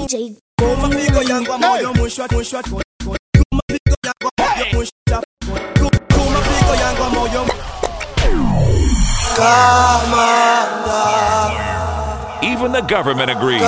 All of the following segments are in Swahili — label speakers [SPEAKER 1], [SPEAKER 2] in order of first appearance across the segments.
[SPEAKER 1] DJ
[SPEAKER 2] mapigo yangu ya moyo mwisho mwisho mapigo yangu ya moyo mwisho mapigo yangu ya moyo
[SPEAKER 3] Even the government agrees.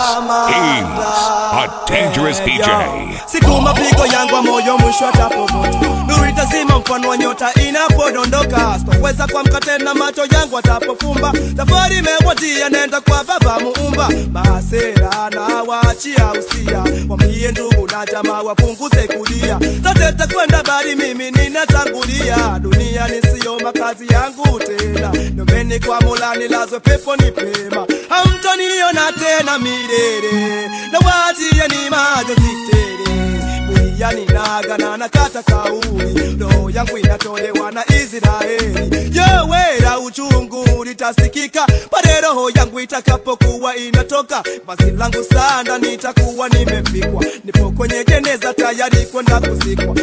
[SPEAKER 3] He's a dangerous DJ.
[SPEAKER 2] siku mapigo yangu ya moyo mwisho atapomoto nuru itazima mfano wa nyota inapodondoka sitoweza kuamka tena macho yangu atapofumba safari imekwatia nenda kwa baba muumba masera na waachia usia wambie ndugu na jamaa wapunguze kulia zote takwenda bali mimi ninatangulia dunia nisiyo makazi yangu tena nombeni kwa mola nilazwe pepo ni pema hamtoniona tena milele na waachie ni majonzi tele buriani nagana na kata kauli roho yangu inatolewa na israeli yowera uchungu litasikika pale roho yangu itakapokuwa inatoka basi langu sanda nitakuwa nimefikwa nipo kwenye jeneza tayari kwenda kuzikwa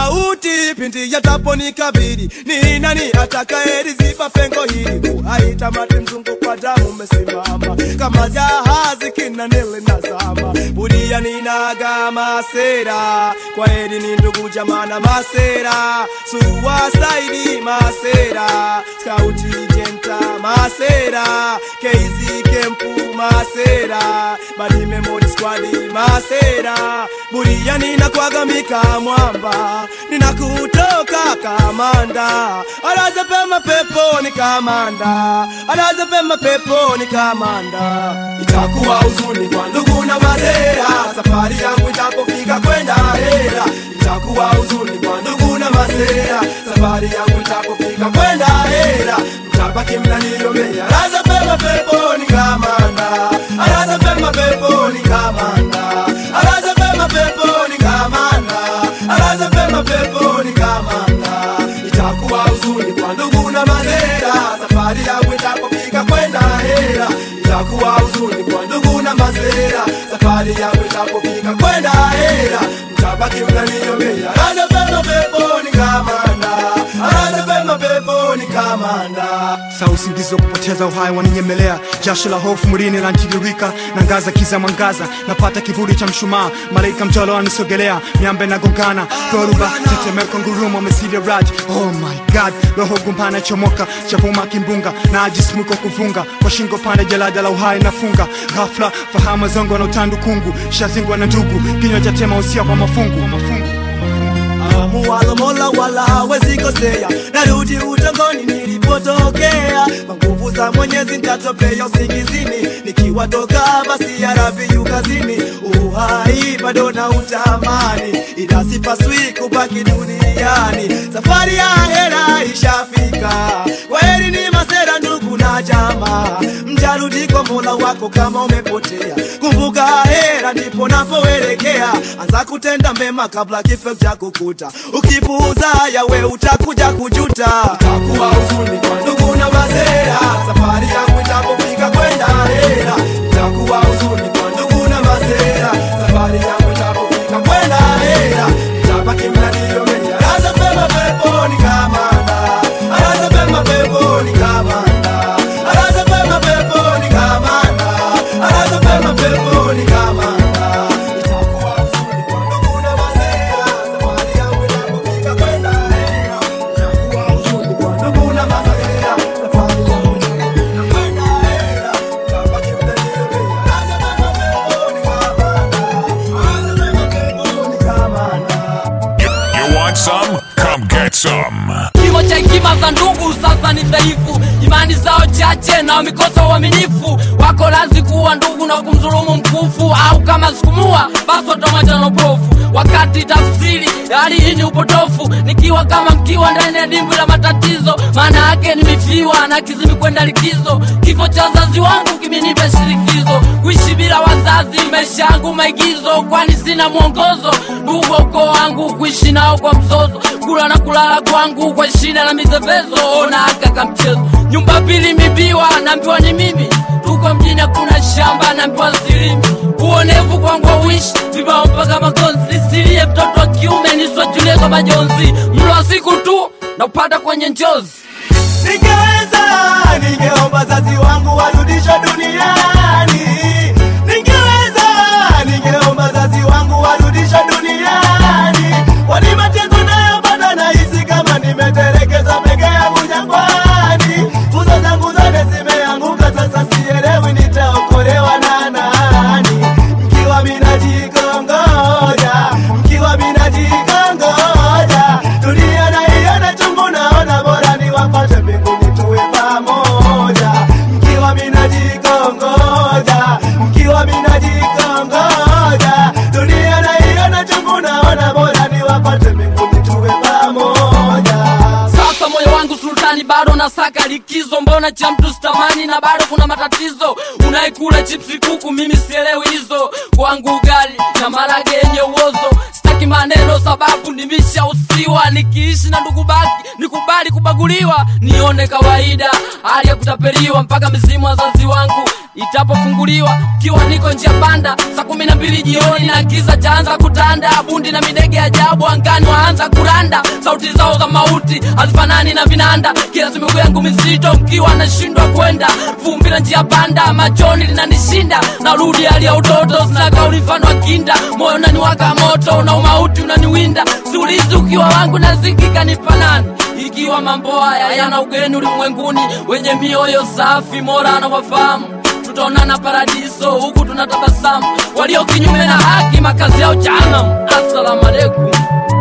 [SPEAKER 2] mauti pindi yataponikabili ni nani atakaeliziba pengo hili uhaitamati mzungu kwa damu umesimama kama jahazi kinanele nazama budia ninaga masera kwa heri ni ndugu jamana masera suwasaidi masera skauti jenta masera keizi kempu masera badi memori squadi masera budia ninakwagamika mwamba ninakutoka kamanda alaza pema peponi kamanda alaza pema peponi kamanda itakuwa huzuni kwa ndugu na masera safari yangu itapofika kwenda hera itakuwa huzuni kwa ndugu na masera safari yangu itapofika kwenda hera mtabaki mnaniyombea alaza pema peponi kamanda alaza pema peponi kamanda alaza pema peponi kamanda alaza pema peponi kamanda itakuwa huzuni kwa ndugu na masera safari yangu itapofika kwenda hera itakuwa huzuni kwa ndugu na masera safari yangu itapofika kwenda hera mtabaki mnaniombea alaza pema peponi kamanda alaza pema peponi kamanda
[SPEAKER 4] saa usingizi wa kupoteza uhai waninyemelea jasho la hofu mwilini lantiririka na ngaza kiza mwangaza napata kivuli cha mshumaa malaika mjolo anisogelea miambe nagongana dhoruba tetemeko ngurumo mesile rad oh my god roho gumpana chomoka chavuma kimbunga na ajismuko kuvunga kwa shingo pande jalada la uhai nafunga ghafla fahamu zongo na utandu kungu shazingwa na ndugu kinywa cha tema usia kwa mafungu, kwa mafungu.
[SPEAKER 2] muwalo mola wala hawezi kosea narudi utongoni nilipotokea kwa nguvu za mwenyezi ntatopea usingizini nikiwatoka basi yarabiyu kazini uhai bado na utamani ila sipaswi kubaki duniani safari ya hera ishafika kweli ni masera ndugu na jamaa mjarudi kwa mola wako kama umepotea kumbuka hera ndipo napoelekea anza kutenda mema kabla kifo cha kukuta ukipuuza yawe utakuja kujuta utakuwa huzuni kwa ndugu na masera safari yangu itapofika kwenda hera itakuwa huzuni kwa ndugu na masera safari yangu itapofika kwenda hera itabaki mnaniyombea alaza pema peponi kamanda alaza pema peponi kamanda alaza pema peponi kamanda alaza pema peponi kamanda itakuwa huzuni kwa ndugu na masera safari yangu itapofika kwenda hera itakuwa huzuni kwa ndugu na masera safari yangu itapofika kwenda hera itabaki mnaniyombea alaza pema peponi kamanda alaza pema peponi kamanda
[SPEAKER 3] You, you want some? Come get some.
[SPEAKER 5] kimo cha hekima za ndugu sasa ni dhaifu imani zao chache na wamekosa uaminifu wako lazi kuwa ndugu na kumdhulumu mkufu au kama sikumua basi watamwacha na upofu wakati tafsiri ya hali hii ni upotofu nikiwa kama mkiwa ndani ya dimbwi la matatizo maana yake nimefiwa na kizimi kwenda likizo kifo cha wazazi wangu kimenipa shirikizo kuishi bila wazazi maisha yangu maigizo kwani sina mwongozo ndugu wa ukoo wangu kuishi nao kwa mzozo kula na kulala kwangu kwa shida na mizevezo ona kaka mchezo nyumba pili mibiwa naambiwa ni mimi tuko mjini hakuna shamba naambiwa silimi uonevu kwangu auishi vibao mpaka makonzi nisilie mtoto wa kiume niswajulie kwa majonzi mlo wa siku tu na upata kwenye njozi
[SPEAKER 2] Ningeweza, ningeomba wazazi wangu warudishwe duniani. Ningeweza,
[SPEAKER 5] unasaka likizo mbona cha mtu stamani na bado kuna matatizo unaikula chipsi kuku mimi sielewi hizo kwangu ugali na marage yenye uozo sitaki maneno sababu nimeshausiwa nikiishi na ndugu baki nikubali kubaguliwa nione kawaida hali ya kutapeliwa mpaka mizimu wazazi wangu itapofunguliwa kiwa niko njia panda saa kumi na mbili jioni na giza chaanza kutanda bundi na midege ajabu angani waanza kuranda sauti zao za mauti hazifanani na vinanda kila miguu yangu mizito mkiwa nashindwa kwenda vumbi na njia panda machoni linanishinda narudi hali ya utoto sina kauli mfano wa kinda moyo unaniwaka moto na umauti unaniwinda siulizi ukiwa wangu nazikika ni panani ikiwa mambo haya yana ugeni ulimwenguni wenye mioyo safi mora anawafahamu tutaonana paradiso huku tunatabasamu walio kinyume na haki makazi yao janam assalamu alaikum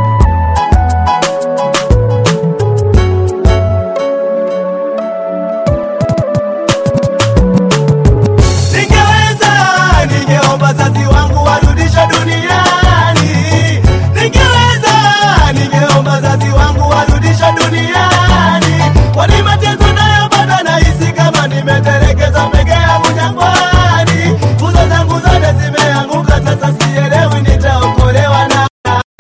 [SPEAKER 2] Ningeweza, ningeomba wazazi wangu warudishwe duniani. Ningeweza, ningeomba wazazi wangu warudishwe duniani. Kwani mateso nayopata nahisi kama nimetelekezwa peke yangu jangwani. Nguzo zangu zote zimeanguka, sasa sielewi nitaokolewa na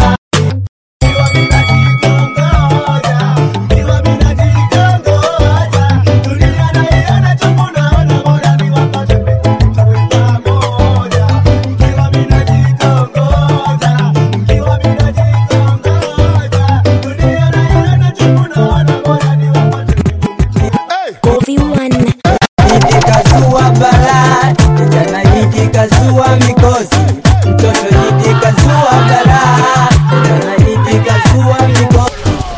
[SPEAKER 2] Nikiwa bila kitongoja, nikiwa bila kitongoja, dunia naiona chungu, naona bora niwapate tuwe pamoja. Nikiwa bila kitongoja, nikiwa bila kitongoja, dunia naiona chungu, naona bora niwapate
[SPEAKER 1] Kofi One.
[SPEAKER 6] hiki kazua balaa, kijana hiki kazua mikosi, mtoto hiki kazua balaa, kijana hiki kazua mikosi.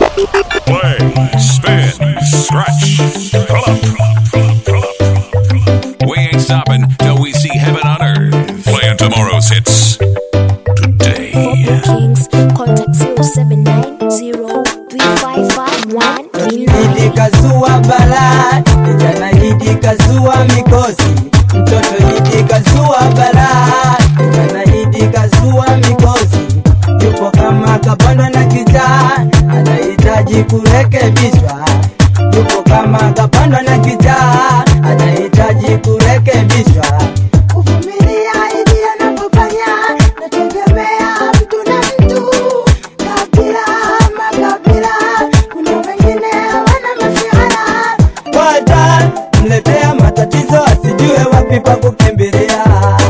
[SPEAKER 3] Play, spin, scratch, pull up, pull up, pull up. We ain't stopping till we see heaven on earth. Playing tomorrow's hits
[SPEAKER 1] For
[SPEAKER 3] today.
[SPEAKER 1] bookings, contact 0790-355-139.
[SPEAKER 6] Hiki kazua balaa, kijana hiki kazua mikosi, mtoto hiki kazua balaa, kijana hiki kazua mikosi. Yupo kama kapandwa na kijaa, anahitaji kurekebishwa. Yupo kama kapandwa na kijaa, anahitaji kurekebishwa.
[SPEAKER 7] kuvumilia ili anapofanya nategemea mtu na mtu kabila makabila kuna wengine wana masiara
[SPEAKER 6] Wata mletea matatizo asijue wapi pa kukimbilia.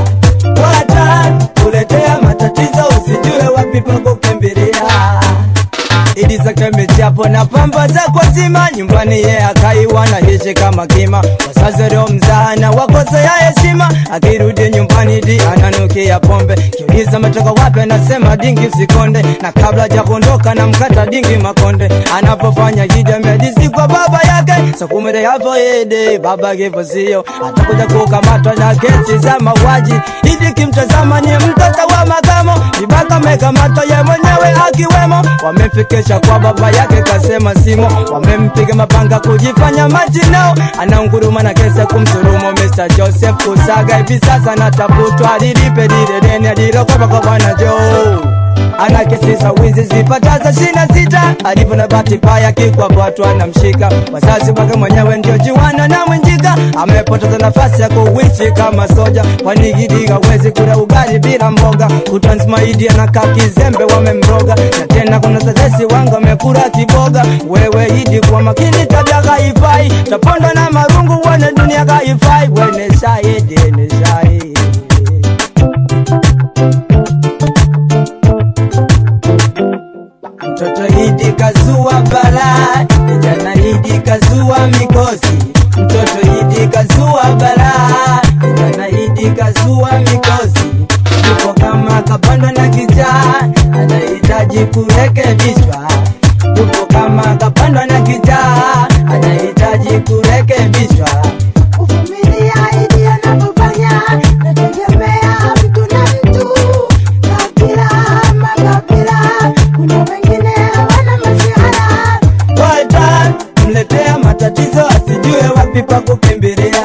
[SPEAKER 6] Wata kuletea matatizo usijue wapi pa kukimbilia. Idi zake michapo na pamba za kwa zima nyumbani ye akaiwa na hishi kama kima wasazi leo mzana wakosea heshima akirudi nyumbani di ananukia pombe kiuliza metoka wapi anasema dingi usikonde na kabla ja kuondoka na mkata dingi makonde anapofanya hijamedisi kwa baba yake sakumere yavo ede baba kivo sio atakuja kukamatwa na kesi za mauaji idi kimtazama ni mtoto wa makamo ibaka mekamatwa ye mwenyewe akiwemo wamemfikisha kwa baba yake kasema simo wamempiga mapanga kujifanya majinao anaunguruma na kesi ya kumsurumu Mr. Joseph Kusaga hivi sasa natafutwa alilipe lile deni alilokopa kwa bwana Joe ana kesi za wizi zipataza shina sita alivyo na bahati mbaya kikwapatu anamshika wazazi wake mwenyewe ndio jiwana na mwenjika amepoteza nafasi ya kuishi kama soja kwani gidi hawezi kula ugali bila mboga kutansmaidi anakaa kizembe wamemroga na tena kuna tetesi wangu amekula kiboga wewe idi kwa makini tabia kaifai tapondwa na marungu wane dunia kaifai wene shahidi ni shahidi Mtoto hidi kazua balaa, kijana hidi kazua mikosi. Mtoto hidi kazua balaa, kijana hidi kazua mikosi. Yupo kama kapandwa na kijaa, anahitaji kurekebishwa. Yupo kama kapandwa na kijaa, anahitaji kurekebishwa.
[SPEAKER 7] kuvumilia ili anapofanya nategemea mtu na mtu kabila makabila kuna wengine wana masiara
[SPEAKER 6] Wata mletea matatizo asijue wapi pa kukimbilia.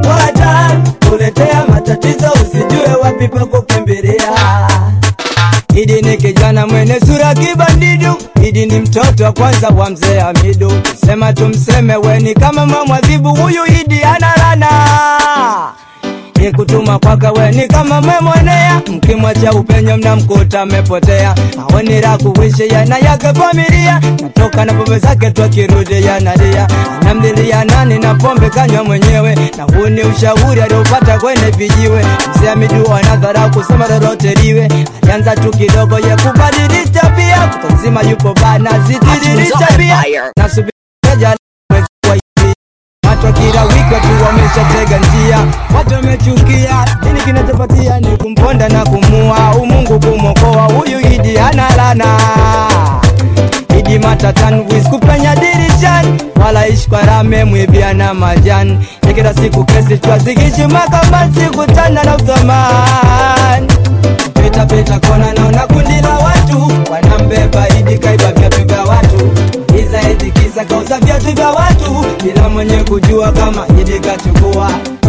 [SPEAKER 6] Wata kuletea matatizo usijue wapi pa kukimbilia. Idi ni kijana mwenye sura kibandidu, Idi ni mtoto wa kwanza wa mzee Hamidu. Sema tumseme weni kama mamwadhibu, huyu Idi analana ni kutuma kwake weni kama memwonea, mkimwacha upenyo mnamkuta amepotea. Aoni la kuishi yana yake familia, natoka na pombe zake tu akirudi yanalia, anamlilia nani na pombe kanywa mwenyewe, na huu ni ushauri aliopata kwenye vijiwe. Mzee Hamidu anadharau kusema lolote liwe, alianza tu kidogo ye kubadilisha pia, kutazima yupo bana zitiririsha pia, nasubiri mwezi wa hivi Watu kila wiki watu wameshatega njia, watu wamechukia. Nini kinachopatia ni kumponda na kumua, umungu kumokoa huyu Idi hana lana. Idi matatan wiz kupenya dirishani, wala ishi kwa rame mwibia na majani. Ya kila siku kesi twazikishi mahakamani, sikutana na uthamani pita pita kona naona kundi la watu wanambeba Idi kaiba viatu vya watu Iza eti kisa kauza viatu vya watu bila mwenye kujua kama Idi kachukua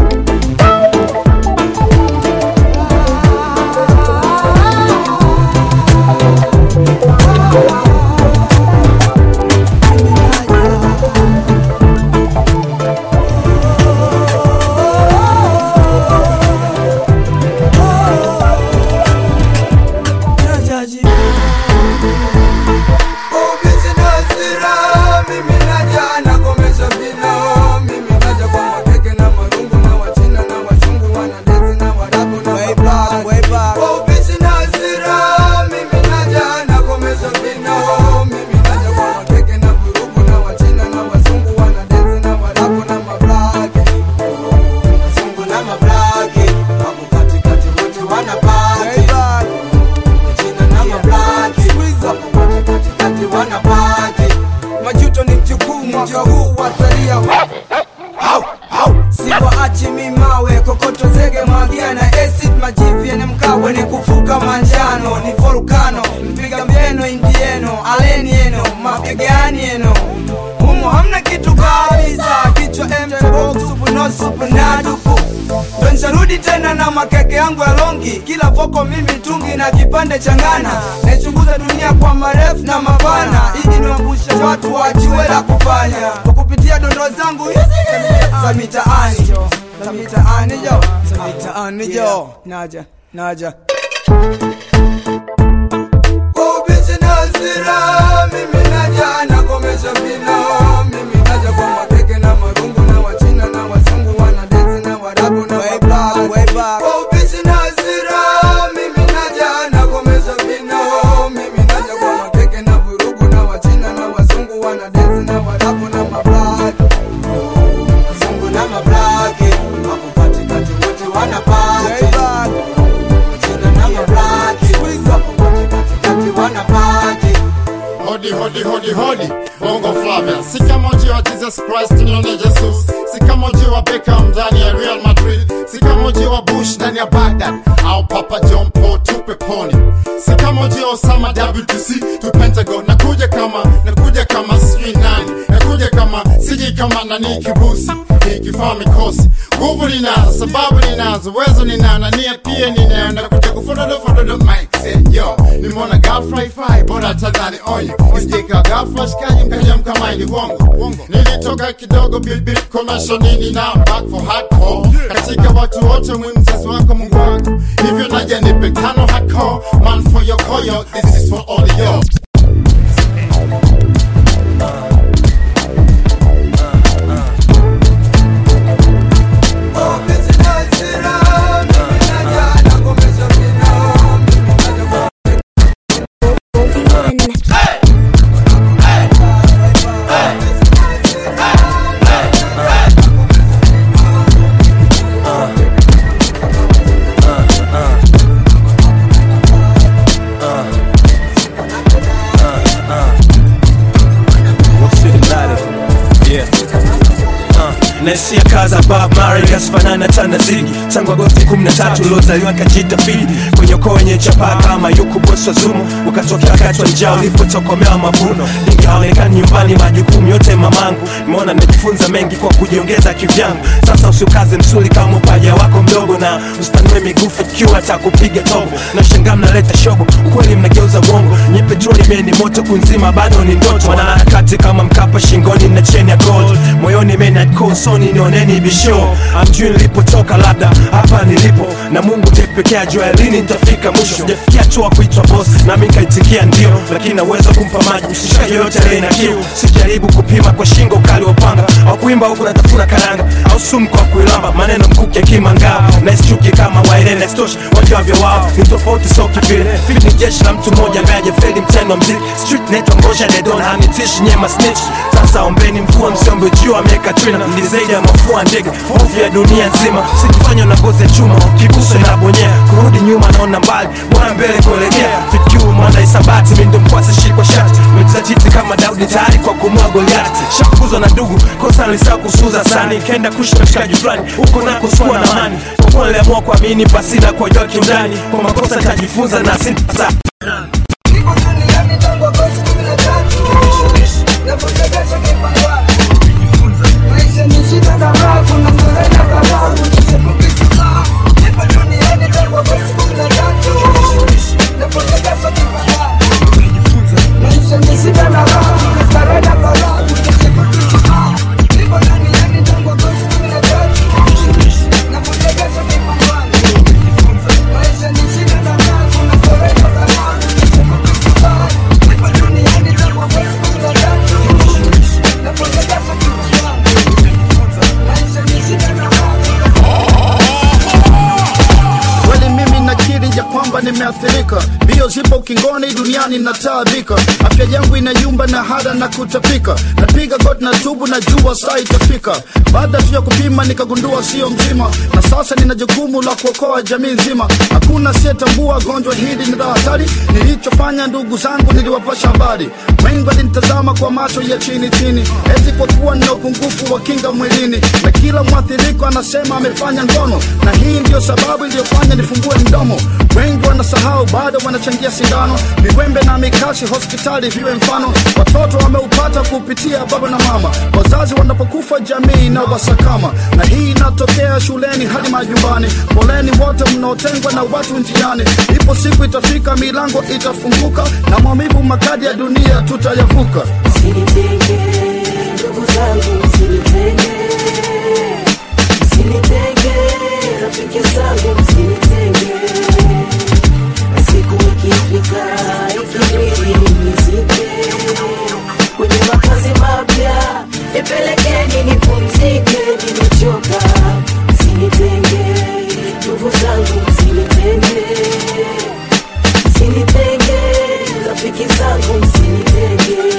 [SPEAKER 8] majuto ni mjukuu mwaka huu watalia siwaachi mimawe kokoto zege mwagia na acid majivi yenye mkawe ni kufuka manjano ni volkano mpiga mbeno indieno aleni eno mapigani eno humo hamna kitu kabisa kichwa mbox supu no supu na dupu ndo nsharudi tena na makeke yangu ya longi kila voko mimi tungi na kipande changana naichunguza dunia kwa marefu na mapana ili niwambushe watu wajue la kufanya kwa kupitia dondo zangu hizi za mitaani jo za mitaani jo za mitaani jo naja naja kwa ubishi na hasira mimi naja nakomesha vino mimi naja kwa makeke na marungu na wachina na wazungu wanadesi na warabu na wablack kwa ubishi na hasira mimi naja nakomesha vino mimi naja kwa makeke na vurugu na wachina na wazungu wanadesi na warabu na mablack wazungu na mablaki wako katikati wote wanapati wachina na mablaki wako katikati wanapati
[SPEAKER 9] Hodi hodi hodi hodi Bongo Flavia si kama ujio wa Jesus Christ nione Jesus si kama ujio wa Beckham ndani ya Real Madrid si kama ujio wa Bush ndani ya Baghdad au Papa John Paul tupe poni si kama ujio wa Osama WTC tu Pentagon nakuja kama nakuja kama sijui nani nakuja kama siji kama nani kibusi nikifaa mikosi nguvu ninazo sababu ninazo uwezo ninao na nia pia ninayo nakuja kufododo fododo mic say yo nimeona ghafla ifai bora tadhani onyo isijika ghafla shikaji mkaja mkamaini wongo nilitoka kidogo bilbil commercial nini na back for hardcore katika watu wote mwi mzazi wako mungu wako hivyo naja nipe tano hardcore man for your koyo this is for all of you
[SPEAKER 10] mjinga sifanana tana zigi tangu agosti 13 uliozaliwa kajita fidi kwenye ukoo wenye chapaa kama yuku bosi wa zumu ukatokea wakati wa njaa ulipotokomea mavuno nikaonekana nyumbani majukumu yote mamangu nimeona nimejifunza mengi kwa kujiongeza kivyangu sasa usiukaze msuli kama upaja wako mdogo na usitanue migufu kiwa atakupiga tobo na shangaa mnaleta shobo ukweli mnageuza uongo nye petroli mie ni moto kunzima bado ni ndoto wanaharakati kama mkapa shingoni na cheni ya gold moyoni menakosoni nioneni bisho amjui nilipotoka labda hapa nilipo na mungu ndiye pekee ajua lini nitafika mwisho sijafikia tu wa kuitwa boss nami nikaitikia ndio lakini naweza kumpa maji mshikaji yoyote aliye na kiu sijaribu kupima kwa shingo ukali wa upanga au kuimba huku natafuna karanga au sumu kwa kuilamba maneno mkuki akimangao naischuki kama wairene stosh wajavyo wao ni tofauti so kivile fit ni jeshi la mtu mmoja ambaye hajafeli mtendo wa mziki street naitwa ngosha dedon hanitishi nyema snitch sasa ombeni mvua msiombe juu ameweka trina ni zaidi ya mafua ndege hofu ya dunia nzima sikifanywa na ngozi ya chuma kiguso inabonyea kurudi nyuma naona mbali bwana mbele kuelekea fikiu mwana isabati mindo mkwasi shikwa shati mejizatiti kama daudi tayari kwa kumua goliati shafukuzwa na ndugu kosa nilisaa kusuza sani kenda kuishi na mshikaji fulani huko nako sikuwa na amani kwa kuwa niliamua kuamini pasina kuwajua kiundani kwa makosa nitajifunza na sintasa
[SPEAKER 11] kweli mimi nakiri ya kwamba nimeathirika mbio zipo ukingoni duniani nataabika afya yangu inayumba na hada na kutapika napiga god na tubu na jua saa itafika baada tu ya kupima nikagundua sio mzima na sasa nina jukumu la kuokoa jamii nzima hakuna asiyetambua gonjwa hili ni la hatari nilichofanya ndugu zangu niliwapasha habari wengi walinitazama kwa macho ya chini chini eti kwa kuwa nina upungufu wa kinga mwilini na kila mwathiriko anasema amefanya ngono na hii ndiyo sababu iliyofanya nifungue mdomo wengi wanasahau bado wanachangia sindano viwembe na mikasi hospitali viwe mfano watoto wameupata kupitia baba na mama wazazi wanapokufa jamii na wasakama na hii inatokea shuleni hadi majumbani poleni wote mnaotengwa na watu njiani ipo siku itafika milango itafunguka na maumivu makadi ya dunia tutayavuka
[SPEAKER 12] Msinitenge, ndugu zangu, msinitenge, msinitenge, rafiki zangu, msinitenge. Na siku ikifika, ikibidi nizike kwenye makazi mapya, nipelekeni nipumzike, nimechoka. Msinitenge, ndugu zangu, msinitenge, msinitenge, rafiki zangu, msinitenge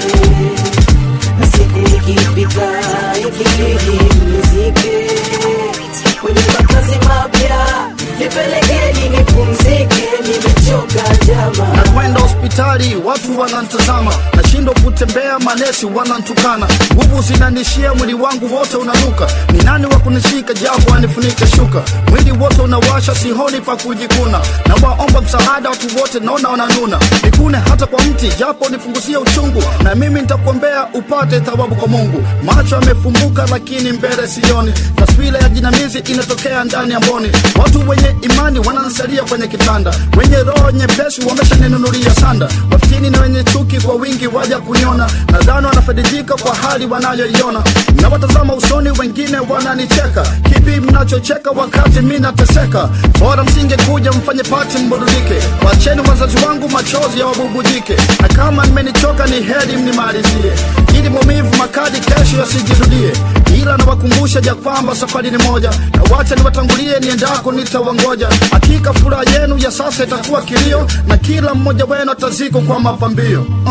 [SPEAKER 12] na siku ikifika ikibidi mnizike kwenye makazi mapya nipelekeni nipumzike nimechoka jama
[SPEAKER 11] nakwenda hospitali watu wanantazama nashindwa kutembea manesi wanantukana nguvu zinanishia mwili wangu wote unanuka ni nani wa kunishika japo anifunike shuka mwili wote unawasha sihoni pa kujikuna na waomba msaada watu wote naona wananuna nikune hata kwa mti japo nipunguzie uchungu na mimi nitakuombea upate thawabu kwa mungu macho yamefumbuka lakini mbele sioni taswira ya jinamizi inatokea ndani ya mboni watu wenye imani wanansalia kwenye kitanda wenye roho nyepesi wameshaninunulia sanda wafitini na wenye chuki kwa wingi waja kuniona nadhani wanafaidika kwa hali wanayoiona nawatazama usoni wengine wananicheka kipi mnachocheka wakati mi nateseka bora msinge kuja mfanye pati mburudike wacheni wazazi wangu machozi ya wabubujike na kama nimenichoka ni heri mnimalizie ili maumivu makali kesho yasijirudie ila nawakumbusha ja kwamba safari ni moja na wacha niwatangulie niendako nitawangoja hakika furaha yenu ya sasa itakuwa kilio na kila mmoja wenu ataziko kwa mapambio uh.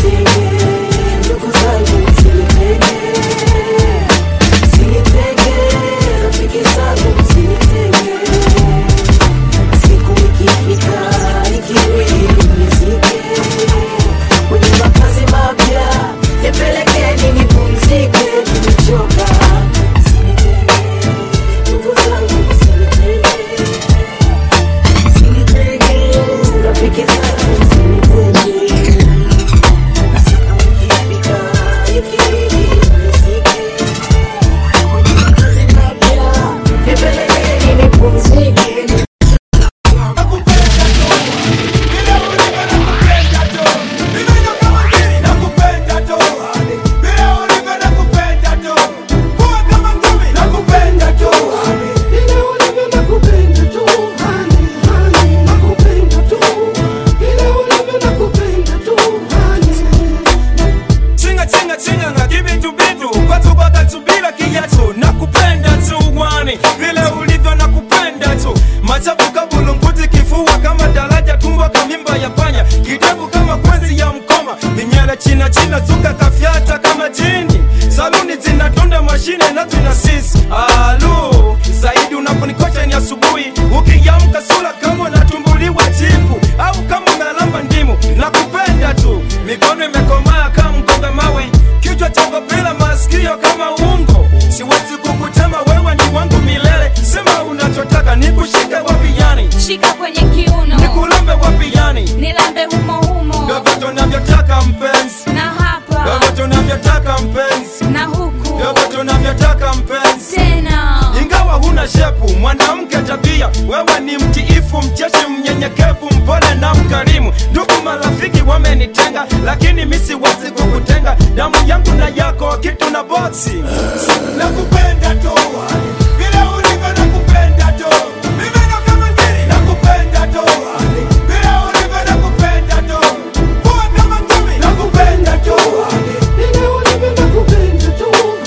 [SPEAKER 12] ndugu zangu msinitenge msinitenge rafiki zangu msinitenge siku ikifika ikibidi mnizike kwenye makazi mapya nipelekeni nipumzike nimechoka Msinitenge, ndugu rafiki zangu msinitenge na siku ikifika ikibidi nizike kwenye makazi mapya nipelekeni nipumzike
[SPEAKER 10] Chinga chinga chinga nga kibitu bitu Kwatu kwa katubila kiatu Nakupenda tu wani Vile ulivyo nakupenda tu Machafu kabulu mkuti kifua kama daraja tumbo kamimba ya panya Kidevu kama kwenzi ya mkoma Vinyele china china zuka kafyata kama jini Saluni zinatunda mashine na tuna sisi Alu Zaidi unaponikosha ni asubuhi Ukiamka sura kama unatumbuliwa chipu Au kama unalamba ndimu Nakupenda tu Mikono imekomaa kama mkonga mawe Kichwa chako bila masikio kama ungo Siwezi kukutema wewe ni wangu milele Sema unachotaka nikushike wapi yani
[SPEAKER 13] shika kwenye kiuno
[SPEAKER 10] Nikulambe wapi yani
[SPEAKER 13] nilambe humo humo
[SPEAKER 10] Vyovyote unavyotaka mpenzi
[SPEAKER 13] na hapa
[SPEAKER 10] Vyovyote unavyotaka mpenzi
[SPEAKER 13] na huku
[SPEAKER 10] Vyovyote unavyotaka mpenzi
[SPEAKER 13] tena
[SPEAKER 10] ingawa huna shepu mwanamke tabia wewe ni mtiifu mcheshi mnyenyekevu mpole na mkarimu ndugu marafiki wamenitenga lakini mi siwezi kukutenga damu yangu na yako kitu na boksi nakupenda tu vile ulivyo nakupenda tu Mimi ndo kama ngiri, nakupenda tu vile ulivyo nakupenda tu kuwa kama ngumi nakupenda tu vile ulivyo nakupenda tu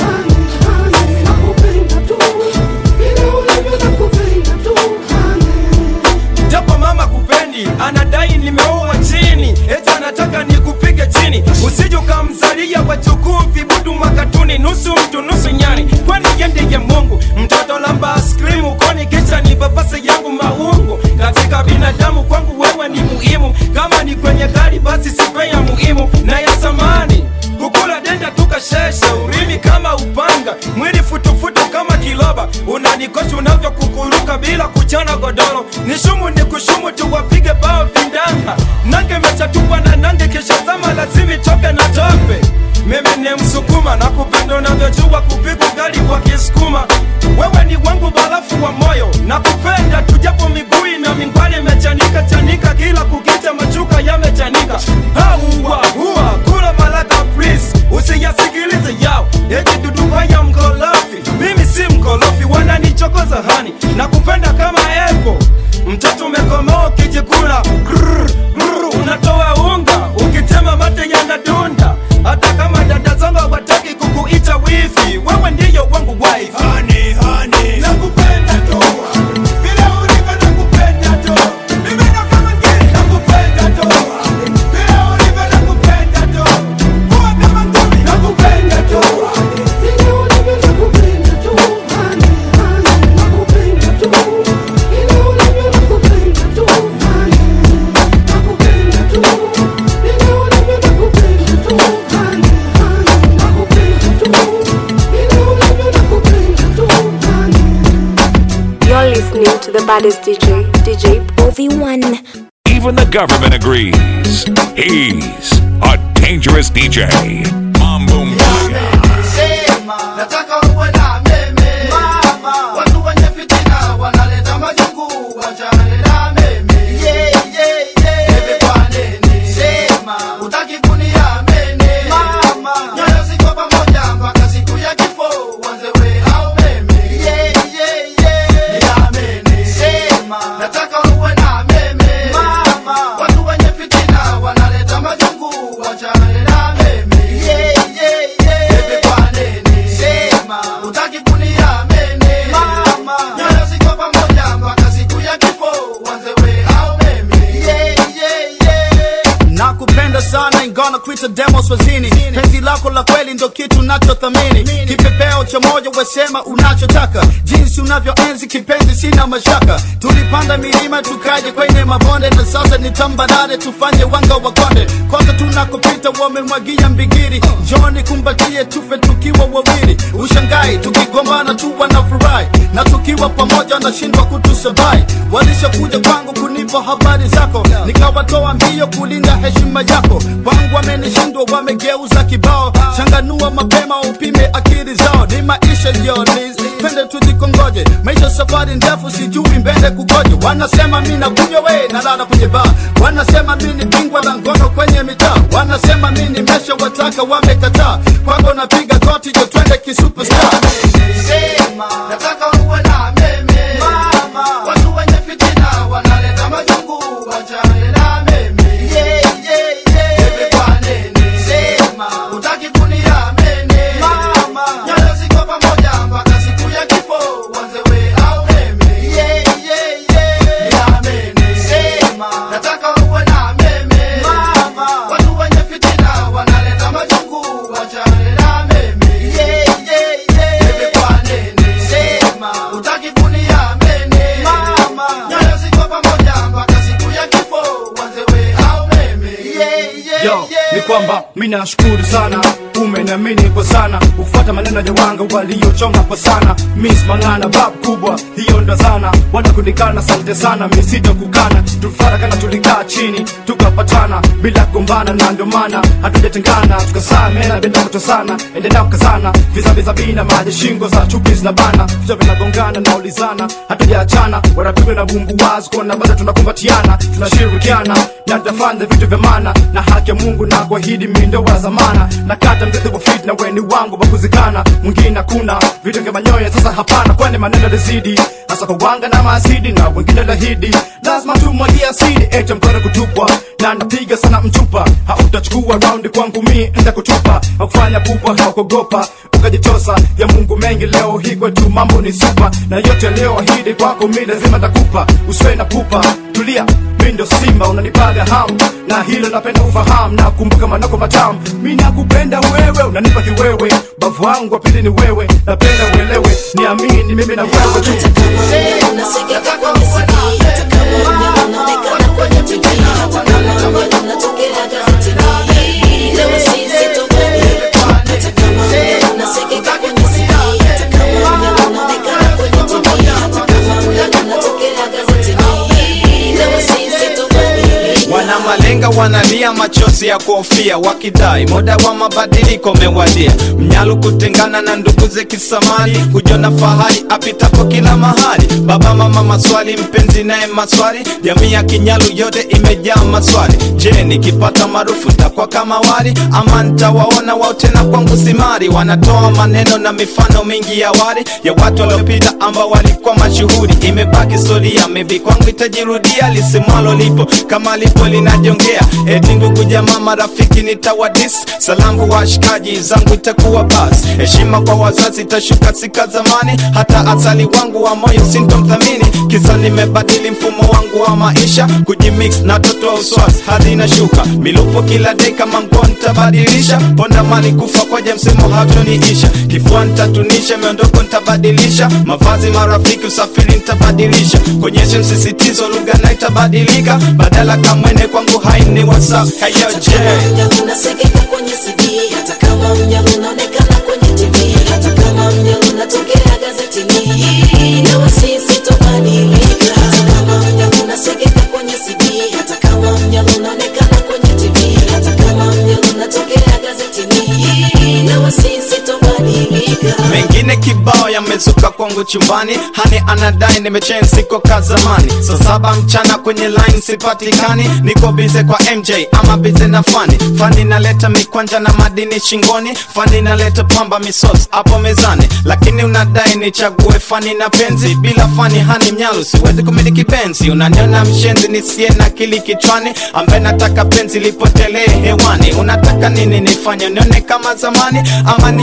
[SPEAKER 10] japo mama kupendi anadai nimeoa chini eti anataka nikupige chini usije ukamzalia wajukuu vibudu makatuni nusu mtu nusu nyani kwani yende ya mungu mtoto lamba askrimu koni kisha ni babase yangu maungu katika binadamu kwangu wewe ni muhimu kama ni kwenye gari basi sipe ya muhimu na ya zamani kukula denda tukashesha urimi kama upanga mwili futufutu kama kiloba unanikosha unavyokukuruka bila kuchana godoro nishumu ni kushumu tuwapige bao vindanga nange mechatupwa na nange kisha zama lazimi toke na tope mimi ni msukuma na kupenda unavyojua kupiga gari kwa kisukuma wewe ni wangu barafu wa moyo na kupenda tujapo miguu na mingwani imechanika chanika kila kukicha machuka yamechanika hauwa huwa kula malaka please usiyasikilize yao eti duduba ya mkolofi mimi si mkolofi wananichokoza hani na kupenda kama epo mtoto umekomaa ukijikula Grrr, grrr, unatoa unga ukitema mate yanadunda hata kama dada zangu hawataki kukuita wifi wewe ndiyo wangu wife honey, honey. nakupenda tu vile ulivyo nakupenda tu mimi ndo kama ngiri nakupenda tu vile ulivyo nakupenda tu kuwa kama ngumi nakupenda tu vile ulivyo nakupenda tu honey, honey. nakupenda tu vile ulivyo nakupenda tu honey, nakupenda tu vile ulivyo nakupenda tu honey, honey. nakupenda tu vile ulivyo nakupenda tu honey.
[SPEAKER 1] You're listening to the baddest DJ, DJ Ovi1.
[SPEAKER 3] Even the government agrees. He's a dangerous DJ. Mambo Mbaya.
[SPEAKER 11] Sema, nataka uwe na meme mama, watu wenye fitina wanaleta majungu, wachane na meme yeah, yeah, yeah. Bebe kwa nini? Sema, hutaki kuniamini mama, nyoyo ziko pamoja mpaka siku ya kifo, wanze we au meme yeah, yeah, yeah. Niamini. Sema, nataka uwe na meme mama, watu wenye fitina wanaleta majungu, wachane na meme yeah, yeah, yeah. nakupenda sana ingana kuita demo swazini penzi lako la kweli ndo kitu nachothamini kipepeo cha moja wesema unachotaka jinsi unavyoenzi kipenzi sina mashaka tulipanda milima tukaje kwenye mabonde na sasa ni tambarare tufanye wanga wa konde kwanza tunakopita wamemwagia mbigiri joni kumbatie tufe tukiwa wawili ushangai tukigombana tu wanafurahi na tukiwa pamoja wanashindwa kutusabai walishakuja kwangu kunipa habari zako nikawatoa mbio kulinda heshima yako kwangu wamenishindwa wamegeuza kibao changanua mapema upime akili zao ni maisha yolis twende tujikongoje maisha safari ndefu sijui mbele kugoje wanasema mi nakunywa we nalala kwenye baa wanasema mi ni bingwa la ngono kwenye mitaa wanasema mi ni mesha wataka wamekataa kwako napiga koti jo twende kisuperstar sema nataka uwe na meme mama watu wenye fitina wanaleta majungu wachane na meme yeah, yeah, yeah. Bebe kwa nini sema utaki kuniamini mama nyoyo ziko pamoja mpaka siku ya kifo wanze we au meme yeah, yeah, yeah. niamini sema nataka uwe na meme mama watu wenye fitina wanaleta majungu wachane na meme yeah, yeah, yeah. Bebe kwa nini sema utaki kuniamini mama nyoyo ziko pamoja mpaka siku ya kifo wanze we au meme yeah, yeah,
[SPEAKER 4] yo ni kwamba mi nashukuru sana umeniamini kwa sana ufuata maneno ya wanga waliochonga kwa sana mis mangana bab kubwa hiyo ndo zana wanakundikana asante sana misito kukana tufarakana tulikaa chini tukapatana bila kugombana na ndio maana hatujatengana tukasamena bila kutosana endelea kukazana vizaviza bina maji shingo za chupi zinabana vichwa vinagongana na ulizana hatujaachana wanapigwa na bumbu wazi kuona bado tunakumbatiana tunashirikiana na tutafanya vitu vya maana na haki ya mungu na kuahidi mindo wa zamana na kata mrithi wa fitna weni wangu wa kuzikana mwingine hakuna vitu vya manyoya sasa hapana kwani maneno lizidi hasa kwa wanga na maasidi na wengine lahidi lazima tumwagia asidi ete mkono kutupwa na napiga sana mchupa hautachukua raundi kwangu mi nda kutupa hakufanya pupa haukogopa ukajitosa ya mungu mengi leo hii kwetu mambo ni supa na yote leo ahidi kwako mi lazima takupa usiwe na pupa tulia mi ndo simba unanipaga hamu na hilo napenda ufahamu na kumbuka manako matamu mi nakupenda wewe unanipa kiwewe bavu wangu wa pili ni wewe napenda uelewe niamini mimi na wewe tu
[SPEAKER 12] unasikika kwenye CD hata kama mnyama unaonekana kwenye TV hata kama mnyama unatokea gazetini leo sisi tofauti hata kama mnyama unasikika kwenye CD hata kama mnyama unaonekana kwenye TV hata kama mnyama unatokea gazetini leo sisi tofauti
[SPEAKER 14] wana malenga wanalia machozi ya kuhofia wakidai muda wa mabadiliko mewadia mnyalu kutengana na ndugu ze kisamani kujona fahari apitapo kila mahali baba mama maswali mpenzi naye maswali jamii ya kinyalu yote imejaa maswali je nikipata maarufu ntakuwa kama wali ama ntawaona wao tena kwangu simari wanatoa maneno na mifano mingi ya wali ya watu waliopita ambao walikuwa mashuhuri imebaki historia maybe kwangu itajirudia lisimwalo lipo kama lipo linajongea eti ndugu jamaa marafiki nitawadis salamu washikaji zangu itakuwa bas heshima kwa wazazi itashuka sika zamani hata asali wangu wa moyo sintomthamini kisa nimebadili mfumo wangu wa maisha kujimix na toto wa uswasi hadi inashuka milupo kila dei kama nguo nitabadilisha ponda mali kufa kwaja msemo hatoniisha kifua nitatunisha miondoko nitabadilisha mavazi marafiki usafiri nitabadilisha konyeshe msisitizo lugha na itabadilika badala kamwene kwangu haini whatsapp hayoje
[SPEAKER 12] mnyama unasikika kwenye CD hata kama mnyama unaonekana kwenye TV hata kama mnyama unatokea gazetini leo sisi tobadilika hata kama mnyama unasikika kwenye CD hata kama mnyama unaonekana kwenye TV hata kama mnyama unatokea gazetini leo sisi tobadilika
[SPEAKER 14] mengine kibao yamezuka kwangu chumbani hani anadai nimechen siko ka zamani saa saba mchana kwenye line sipatikani niko bize kwa mj ama bize na fani fani naleta mikwanja na madini shingoni fani naleta pamba misos hapo mezani lakini unadai nichague fani na penzi bila fani hani mnyalu siwezi kumiliki penzi unaniona mshenzi nisie na kili kichwani ambaye nataka penzi lipotelee hewani unataka nini nifanye nione kama zamani ama niendelee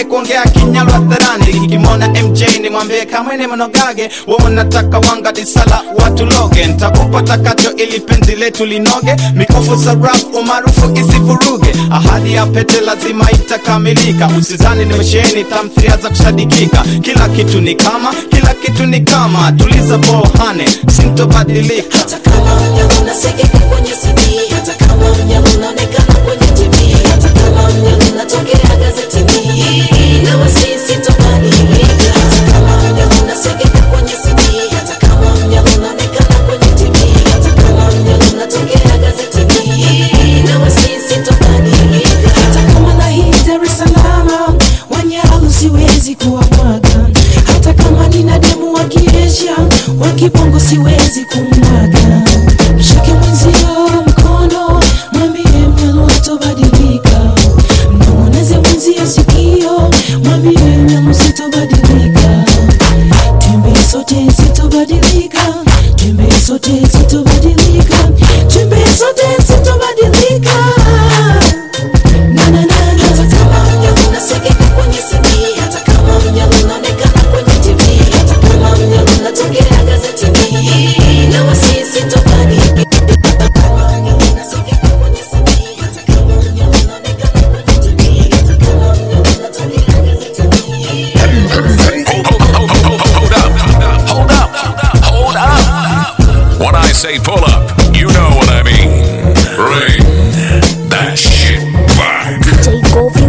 [SPEAKER 14] nisikome kuongea kinyalo hadharani nikimwona mj nimwambie kamwe ni mnogage wewe nataka wanga disala watu loge ntakupa takacho ili penzi letu linoge mikofu sarafu umaarufu isivuruge ahadi ya pete lazima itakamilika usizani nimesheheni tamthiria za kusadikika kila kitu ni kama kila kitu ni kama tuliza bohane sintobadilika
[SPEAKER 12] hata kama mnyama unasikika kwenye CD, hata kama mnyama unaonekana kwenye TV, hata kama mnyama unatokea gazetini, na wasisi tobadilika. Hata kama mnyama unasikika kwenye CD, hata kama mnyama unaonekana kwenye TV, hata kama mnyama unatokea gazetini, na wasisi tobadilika.
[SPEAKER 15] hata kama na hii Dar es Salaam wanyalu siwezi kuwamwaga, hata kama nina demu wa kiesha wa kibongo siwezi kumwaga. Mshike mwenzio mkono, mwambie mnyalu hatobadilika, mnong'oneze mwenzio sikio, mwambie mnyalu sitobadilika. Twimbe sote sitobadilika, twimbe sote sitobadilika, twimbe sote sitobadilika. Na na na
[SPEAKER 12] Hata kama mnyama unasikika kwenye CD, hata kama mnyama unaonekana kwenye TV, hata kama mnyama unatokea gazetini, na wasisi tobadilika. Hata kama mnyama unasikika kwenye CD, hata kama mnyama unaonekana kwenye TV, hata kama mnyama unatokea gazetini, na wasisi
[SPEAKER 3] Hold up, hold up, hold up. When I say pull up, you know what I mean. Bring that shit back.
[SPEAKER 1] DJ Govi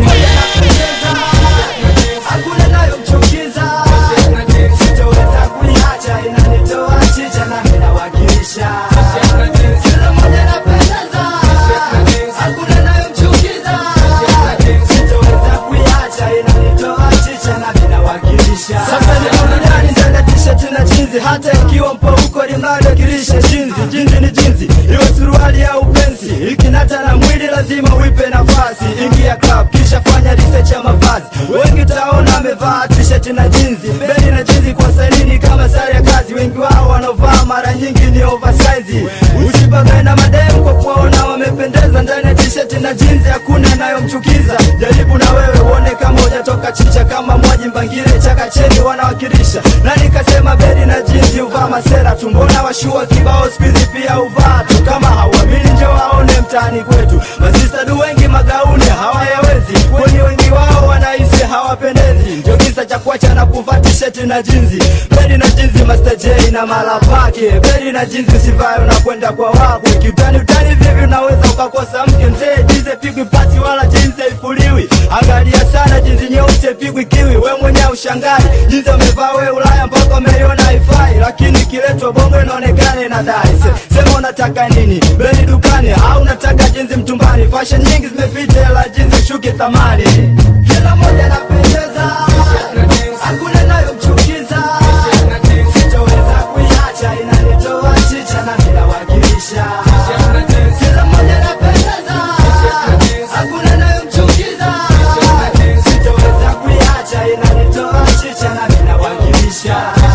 [SPEAKER 6] hakuna nayomchukiza sitoweza kuiacha inanitoa chicha na inawakilisha kila mmoja napendeza hakuna nayomchukiza sitoweza kuiacha inanitoa chicha na inawakilisha sasa ni burudani ndani ya t-shirt na jinzi hata ikiwa mpo huko limnadokilisha jinzi jinzi ni jinzi iwe suruali au pensi ikinata na mwili lazima uipe nafasi ingia club kisha fanya research ya mavazi wengi taona amevaa t-shirt na jinzi beli na jinzi kwa salini kama sare ya kazi wengi wao wanaovaa mara nyingi ni oversize usibagae na mademu kwa kuwaona wamependeza ndani ya t-shirt na jinzi hakuna inayomchukiza jaribu na wewe uone kama hujatoka chicha kama mwaji mbangile chakacheni wanawakilisha na nikasema beli na jinzi uvaa masera tumbona washua kibao skuizi pia uvaa tu kama hauamini njo waone mtaani kwetu masistadu wengi magauni hawayawezi kwani wengi wao wanahisi hawapendezi ndio kisa cha kuacha na kuvaa tisheti na jinzi beli na jinzi Master J na mala pake beli na jinzi usivayo na kwenda kwa wakwe kiutani utani vivi unaweza ukakosa mke mzee jinzi pigwi pasi wala jinzi haifuliwi angalia sana jinzi nyeusi pigwi kiwi we mwenye ushangai jinzi amevaa we ulaya mpaka umeiona haifai lakini kiletwa bongo inaonekana inadai Se, sema unataka nini beli dukani au unataka jinzi mtumbani fashion nyingi zimepita ila jinzi shuki thamani kila moja anapendeza hakuna inayomchukiza sitoweza kuiacha inanitoa chicha na ninawakilisha kila moja anapendeza hakuna inayomchukiza sitoweza kuiacha inanitoa chicha na ninawakilisha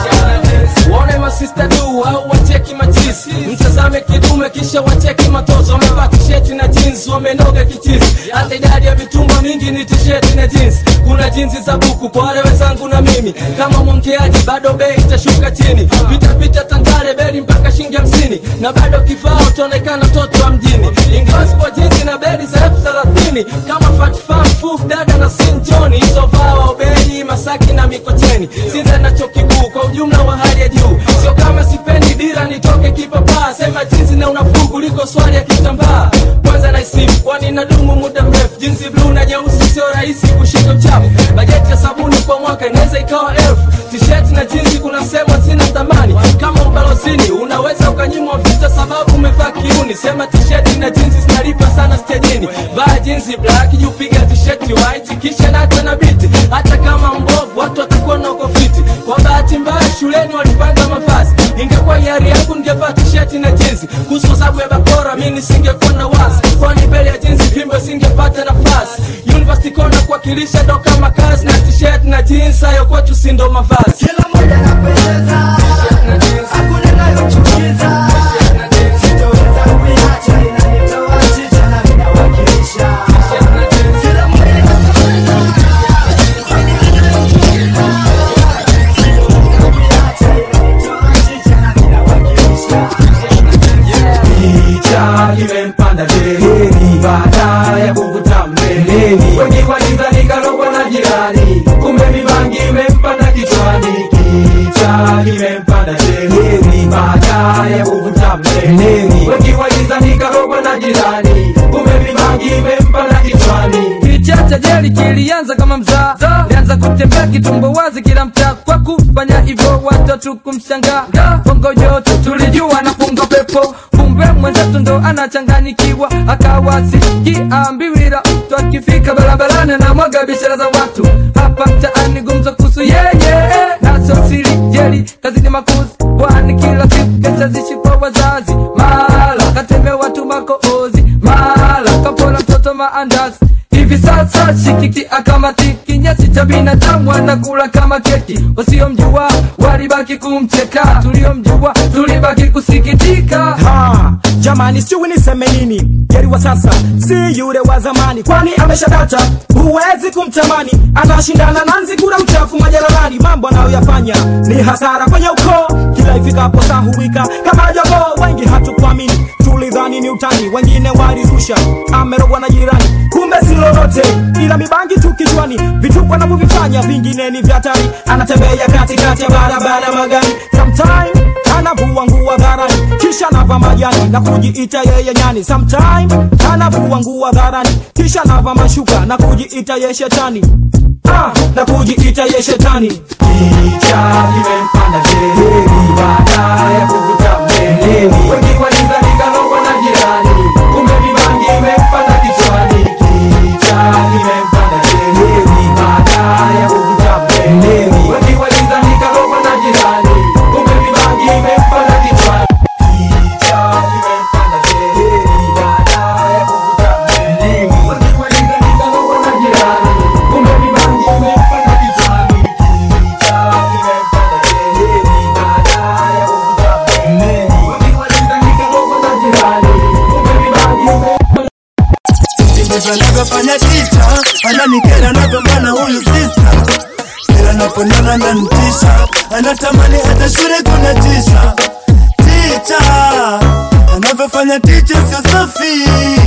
[SPEAKER 5] waone masista du au wacheki machisi mtazame kidume kisha wacheki matozo wamevaa tisheti na jeans wamenoga kichisi hata idadi ya mitumba mingi ni tisheti na jeans kuna jinsi za buku kwa wale wenzangu na mimi kama mwongeaji bado bei itashuka chini pita pita tandare beli mpaka shilingi hamsini na bado kifaa utaonekana mtoto wa mjini ingawa sipo jinsi na beli za elfu thelathini kama fatfam fuf dada na sinjoni isovaa waubeli masaki na mikocheni sinza na chuo kikuu kwa ujumla wa hali ya juu sio kama sipendi dira nitoke kipapaa sema jinsi na unafuu kuliko swali ya kitambaa kwanza naisifu kwani nadumu muda mrefu jinsi bluu na nyeusi sio rahisi kushika uchafu bajeti ya sabuni kwa mwaka inaweza ikawa elfu tisheti na jinsi kuna sehemu zina thamani kama ubalozini unaweza ukanyimwa visa sababu umevaa kiuni sema tisheti na jinsi zinalipa sana stejini vaa jinsi black jupiga tisheti white kisha nata na biti hata kama mbovu watu watakuwa na uko fiti kwa bahati mbaya shuleni walipanga mavazi ingekuwa hiari yangu ningevaa tisheti na jinsi kuhusu sababu ya bakora mi nisingekuwa na wasi kwani mbele ya jinsi vimbo singepata nafasi university kona kuwakilisha ndo kama kazi na tisheti na jeans hayo kwetu si ndo mavazi
[SPEAKER 6] kila moja anapendeza hakuna inayomchukiza sitoweza kuiacha inanitoa chicha na ninawakilisha kila moja anapendeza
[SPEAKER 16] kimempanda dereni baada ya kuvuta mleleni wengi walizani karogwa na jirani kumbe mibangi imempanda kichwani kicha kimempanda dereni baada ya kuvuta mleleni wengi walizani karogwa na jirani kumbe mibangi imempanda kichwani
[SPEAKER 5] kichacha jeli kilianza kama mzaa lianza kutembea kitumbo wazi kila mtaa kwa kufanya hivyo watoto kumshangaa bongo joto tulijua napunga pepo kumbe mwenzetu ndo anachanganyikiwa akawasikiambiwira mtu akifika barabarani na mwaga biashara za watu hapa mtaani gumzo kuhusu yeye naso siri jeli kazini makuzi kwani kila siku kesha zishi kwa wazazi mala katembea watu makoozi mala kapora mtoto maandazi hivi sasa shikiki akamatiki nyasi cha binadamu anakula kama keki wasiomjua walibaki kumcheka tuliomjua tulibaki kusikitika
[SPEAKER 17] ha, jamani sijui niseme nini geri wa sasa si yule wa zamani kwani ameshadata huwezi kumtamani anashindana na nzigura mchafu majaralani mambo anayoyafanya ni hasara kwenye ukoo kila ifikapo saa huwika kama jogoo wengi hatukuamini tulidhani ni utani wengine walizusha amerogwa na jirani kumbe si lolote ila mibangi tu kichwani vituko anavyovifanya vingine ni vya hatari anatembea katikati ya barabara magari sometime anavua nguo dharani kisha nava majani na kujiita yeye nyani sometime anavua nguo dharani kisha nava mashuka na kujiita ye shetani ah, na kujiita ye shetani
[SPEAKER 16] kicha kimempanda dereni baada ya kuvuta mleleni wengi walizani karogwa na jirani kumbe mibangi imempanda kichwani kicha kimempanda dereni baada ya kuvuta mleleni wengi walizani karogwa na jirani kumbe mibangi imempanda kichwani kicha kimempanda dereni baada ya kuvuta mleleni wengi walizani karogwa na jirani kumbe mibangi imempanda kichwani kicha kimempanda dereni baada ya kuvuta mleleni wengi walizani karogwa na jirani kumbe mibangi imempanda
[SPEAKER 18] ndivyo anavyofanya tita ananikera anavyomana huyu sista kila naponana na mtisha anatamani hata shule kuna tisha ticha anavyofanya ticha sio safi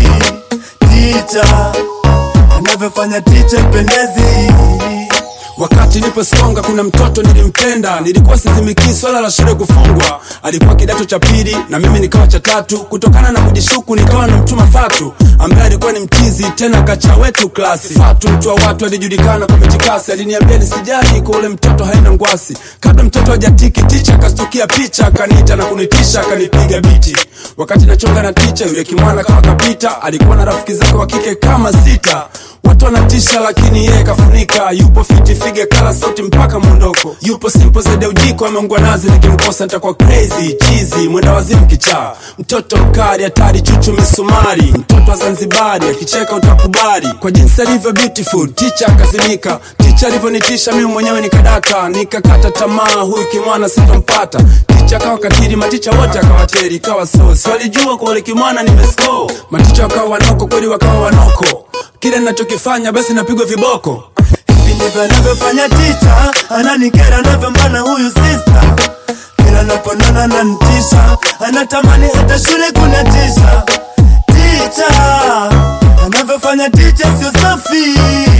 [SPEAKER 18] ticha anavyofanya ticha pendezi
[SPEAKER 10] wakati nipo songa kuna mtoto nilimpenda nilikuwa sizimikii swala la shule kufungwa alikuwa kidato cha pili na mimi nikawa cha tatu kutokana na kujishuku nikawa na mchuma fatu ambaye alikuwa ni mchizi tena kacha wetu klasi fatu mtu wa watu alijulikana kwa michikasi aliniambia nisijali kwa ule mtoto haina ngwasi kabla mtoto hajatiki ticha akastukia picha akaniita na kunitisha akanipiga biti wakati nachonga na ticha yule kimwana kawa kapita alikuwa na rafiki zake wa kike kama sita watu wanatisha lakini yeye kafunika yupo fiti fige kala sauti mpaka mwondoko yupo simple zaidi ya ujiko ameungwa nazi nikimkosa nitakuwa crazy chizi mwenda wazimu kichaa mtoto mkali hatari chuchu misumari mtoto wa zanzibari akicheka utakubali kwa jinsi alivyo beautiful ticha akazimika ticha alivyonitisha mimi mwenyewe nikadaka nikakata tamaa huyu kimwana sitampata ticha akawa katiri maticha wote akawateri ikawa sosi walijua kwa ule kimwana nimesko maticha wakawa wanoko kweli wakawa wanoko kile ninachokifanya basi napigwa viboko
[SPEAKER 18] hivi ndivyo anavyofanya ticha ananikera anavyomana huyu sista kila naponana na mtisha anatamani hata shule kuna tisha ticha anavyofanya ticha sio safi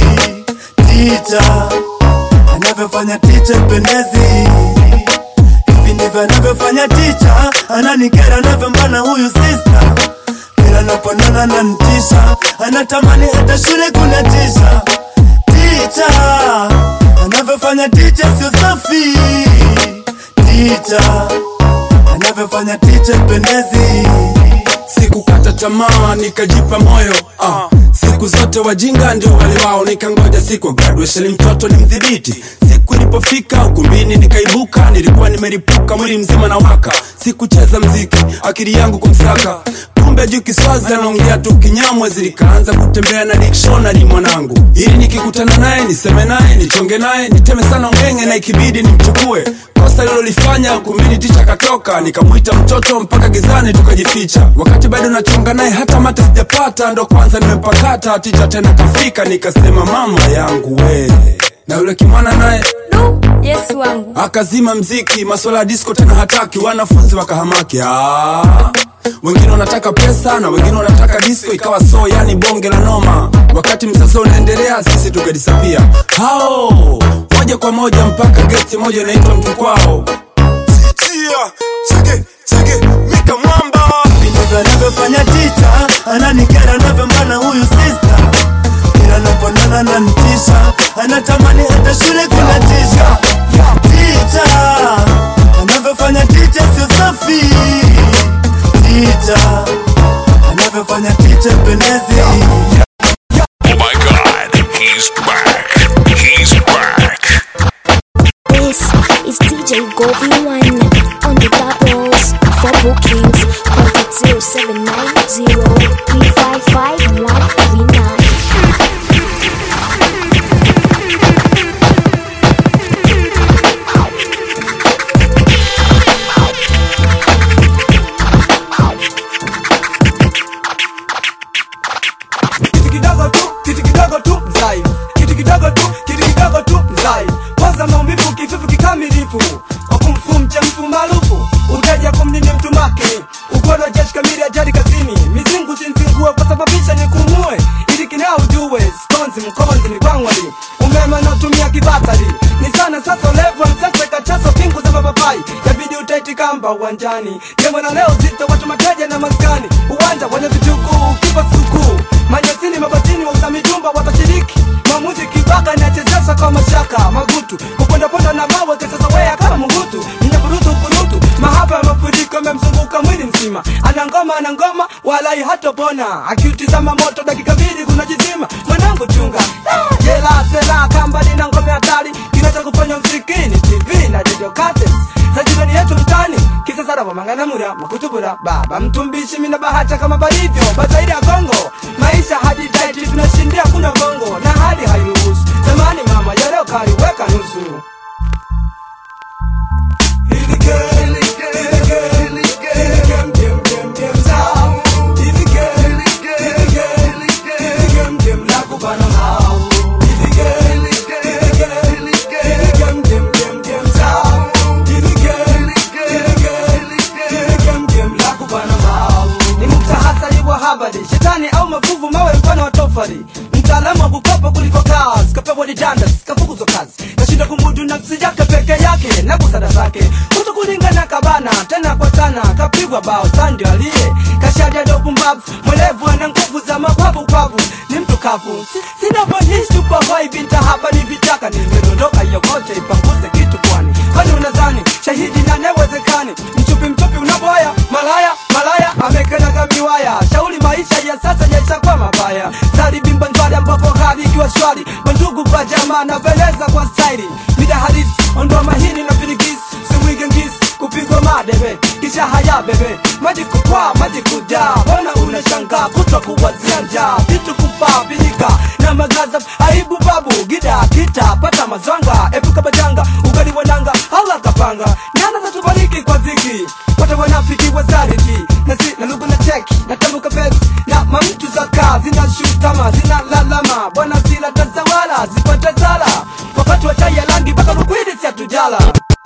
[SPEAKER 18] ticha anavyofanya ticha pendezi hivi ndivyo anavyofanya ticha ananikera anavyomana huyu sista kila naponana na mtisha anatamani hata shule kuna tisha ticha anavyofanya ticha sio safi ticha anavyofanya ticha pendezi
[SPEAKER 10] sikukata tamaa nikajipa moyo ah. siku zote wajinga ndio wale wao nikangoja siku ya graduation mtoto ni mdhibiti siku ilipofika ukumbini nikaibuka nilikuwa nimeripuka mwili mzima na waka sikucheza mziki akili yangu kumsaka kumbe juu kiswazi anaongea tu kinyamwezi nikaanza kutembea na dictionary mwanangu ili nikikutana naye niseme naye nichonge naye niteme sana ungenge na ikibidi nimchukue kosa lilolifanya ukumbini ticha katoka nikamwita mtoto mpaka gizani tukajificha wakati bado nachonga naye hata mata sijapata ndo kwanza nimepakata ticha tena kafika nikasema mama yangu we na yule kimwana naye
[SPEAKER 13] yesu wangu
[SPEAKER 10] akazima mziki maswala ya disco tena hataki wanafunzi wakahamaki ah,
[SPEAKER 19] wengine wanataka pesa na wengine wanataka disco ikawa so yani bonge la noma wakati msasa unaendelea sisi tukadisapia hao moja kwa moja mpaka gesti moja inaitwa mtu kwao
[SPEAKER 18] Chia, chege, chege, mika mwamba Vitendo anavyofanya ticha Ananikera anavyombana huyu sister Ila naponana na ntisha Anatamani hata shule kuna tisha Ticha Anavyofanya ticha sio safi Ticha Anavyofanya ticha pendezi
[SPEAKER 3] Oh my god, he's back. He's back.
[SPEAKER 20] This is DJ Govi One on the doubles for bookings. Contact 0790 355 139.
[SPEAKER 2] kitu kidogo tu kitu kidogo tu mzai kitu kidogo tu kitu kidogo tu mzai kwanza maumivu kifufu kikamilifu wakumfu mchemfu maarufu uteja kumnini mtu make ugono jeshi kamili ajali kazini mizingu zinzingue kusababisha nikumue ili kinao ujue skonzi mkonzi ni kwangwali umeme naotumia kibatari ni sana sasa ulevu msasa kachaso pingu za mapapai yabidi utaiti kamba uwanjani jambo na leo zito watu mateja na maskani uwanja wenye vitukuu kipa sikukuu manyasini mabatini wauza mijumba watashiriki maamuzi kibaka inachezesha kwa mashaka magutu kupondaponda na mawe kesasawea kama mugutu ninyaburutu kurutu mahaba ya mafuriko yamemzunguka mwili mzima ana ngoma ana ngoma walai hatopona akiutizama moto dakika mbili kunajizima mwanangu chunga Ah, jela sela kamba lina ngome hatari kinachokufanya msikini tv na radio cassettes za jirani yetu mtani kisasara wamanganamura makutubura baba mtumbishi mina bahata kama balivyo bazaidi ya kongo maisha hadi taiti tunashindia kuna gongo na hali hairuhusu zamani mama yareo kaliweka nusu ni mtahasari wa habari shetani au mafuvu mawe mfano wa tofari mtaalamu wa kukopa kuliko kazi kapewa didandas kafukuzwa kazi kashinda kumudu nafsi yake peke yake na busara zake kuto kulingana kabana tena kwa sana kapigwa bao sandi aliye kashadia ndo pumbavu mwelevu ana nguvu za mapavu pavu ni mtu kavu Si- sinavyoishi tupahoi binta hapa ni vitaka nimedondoka yokote ipanguze kitu kwani kwani unazani shahidi na newezekani mchupi mchupi unaboya malaya malaya amekanaga miwaya shauri maisha ya sasa yaishakuwa mabaya zari bimba njwari ambapo hali ikiwa shwari mandugu kwa jamaa naveleza kwa staili mida halisi ondoa mahini na virigisi siwige ngisi kupigwa madebe kisha haya bebe maji kupwa maji kujaa mbona unashangaa kutwa kuwazia njaa vitu kufaa vinika na magaza aibu babu gida kita pata mazwanga epuka majanga ugali wananga Allah kapanga nyana zatubariki kwa ziki wote wanafiki wazariki na si na lugu na cheki na tambuka pesi na mamtu za kaa zina shutama zina lalama bwana zila tazawala zipate zala wakati wa chai ya langi mpaka lukwidi si atujala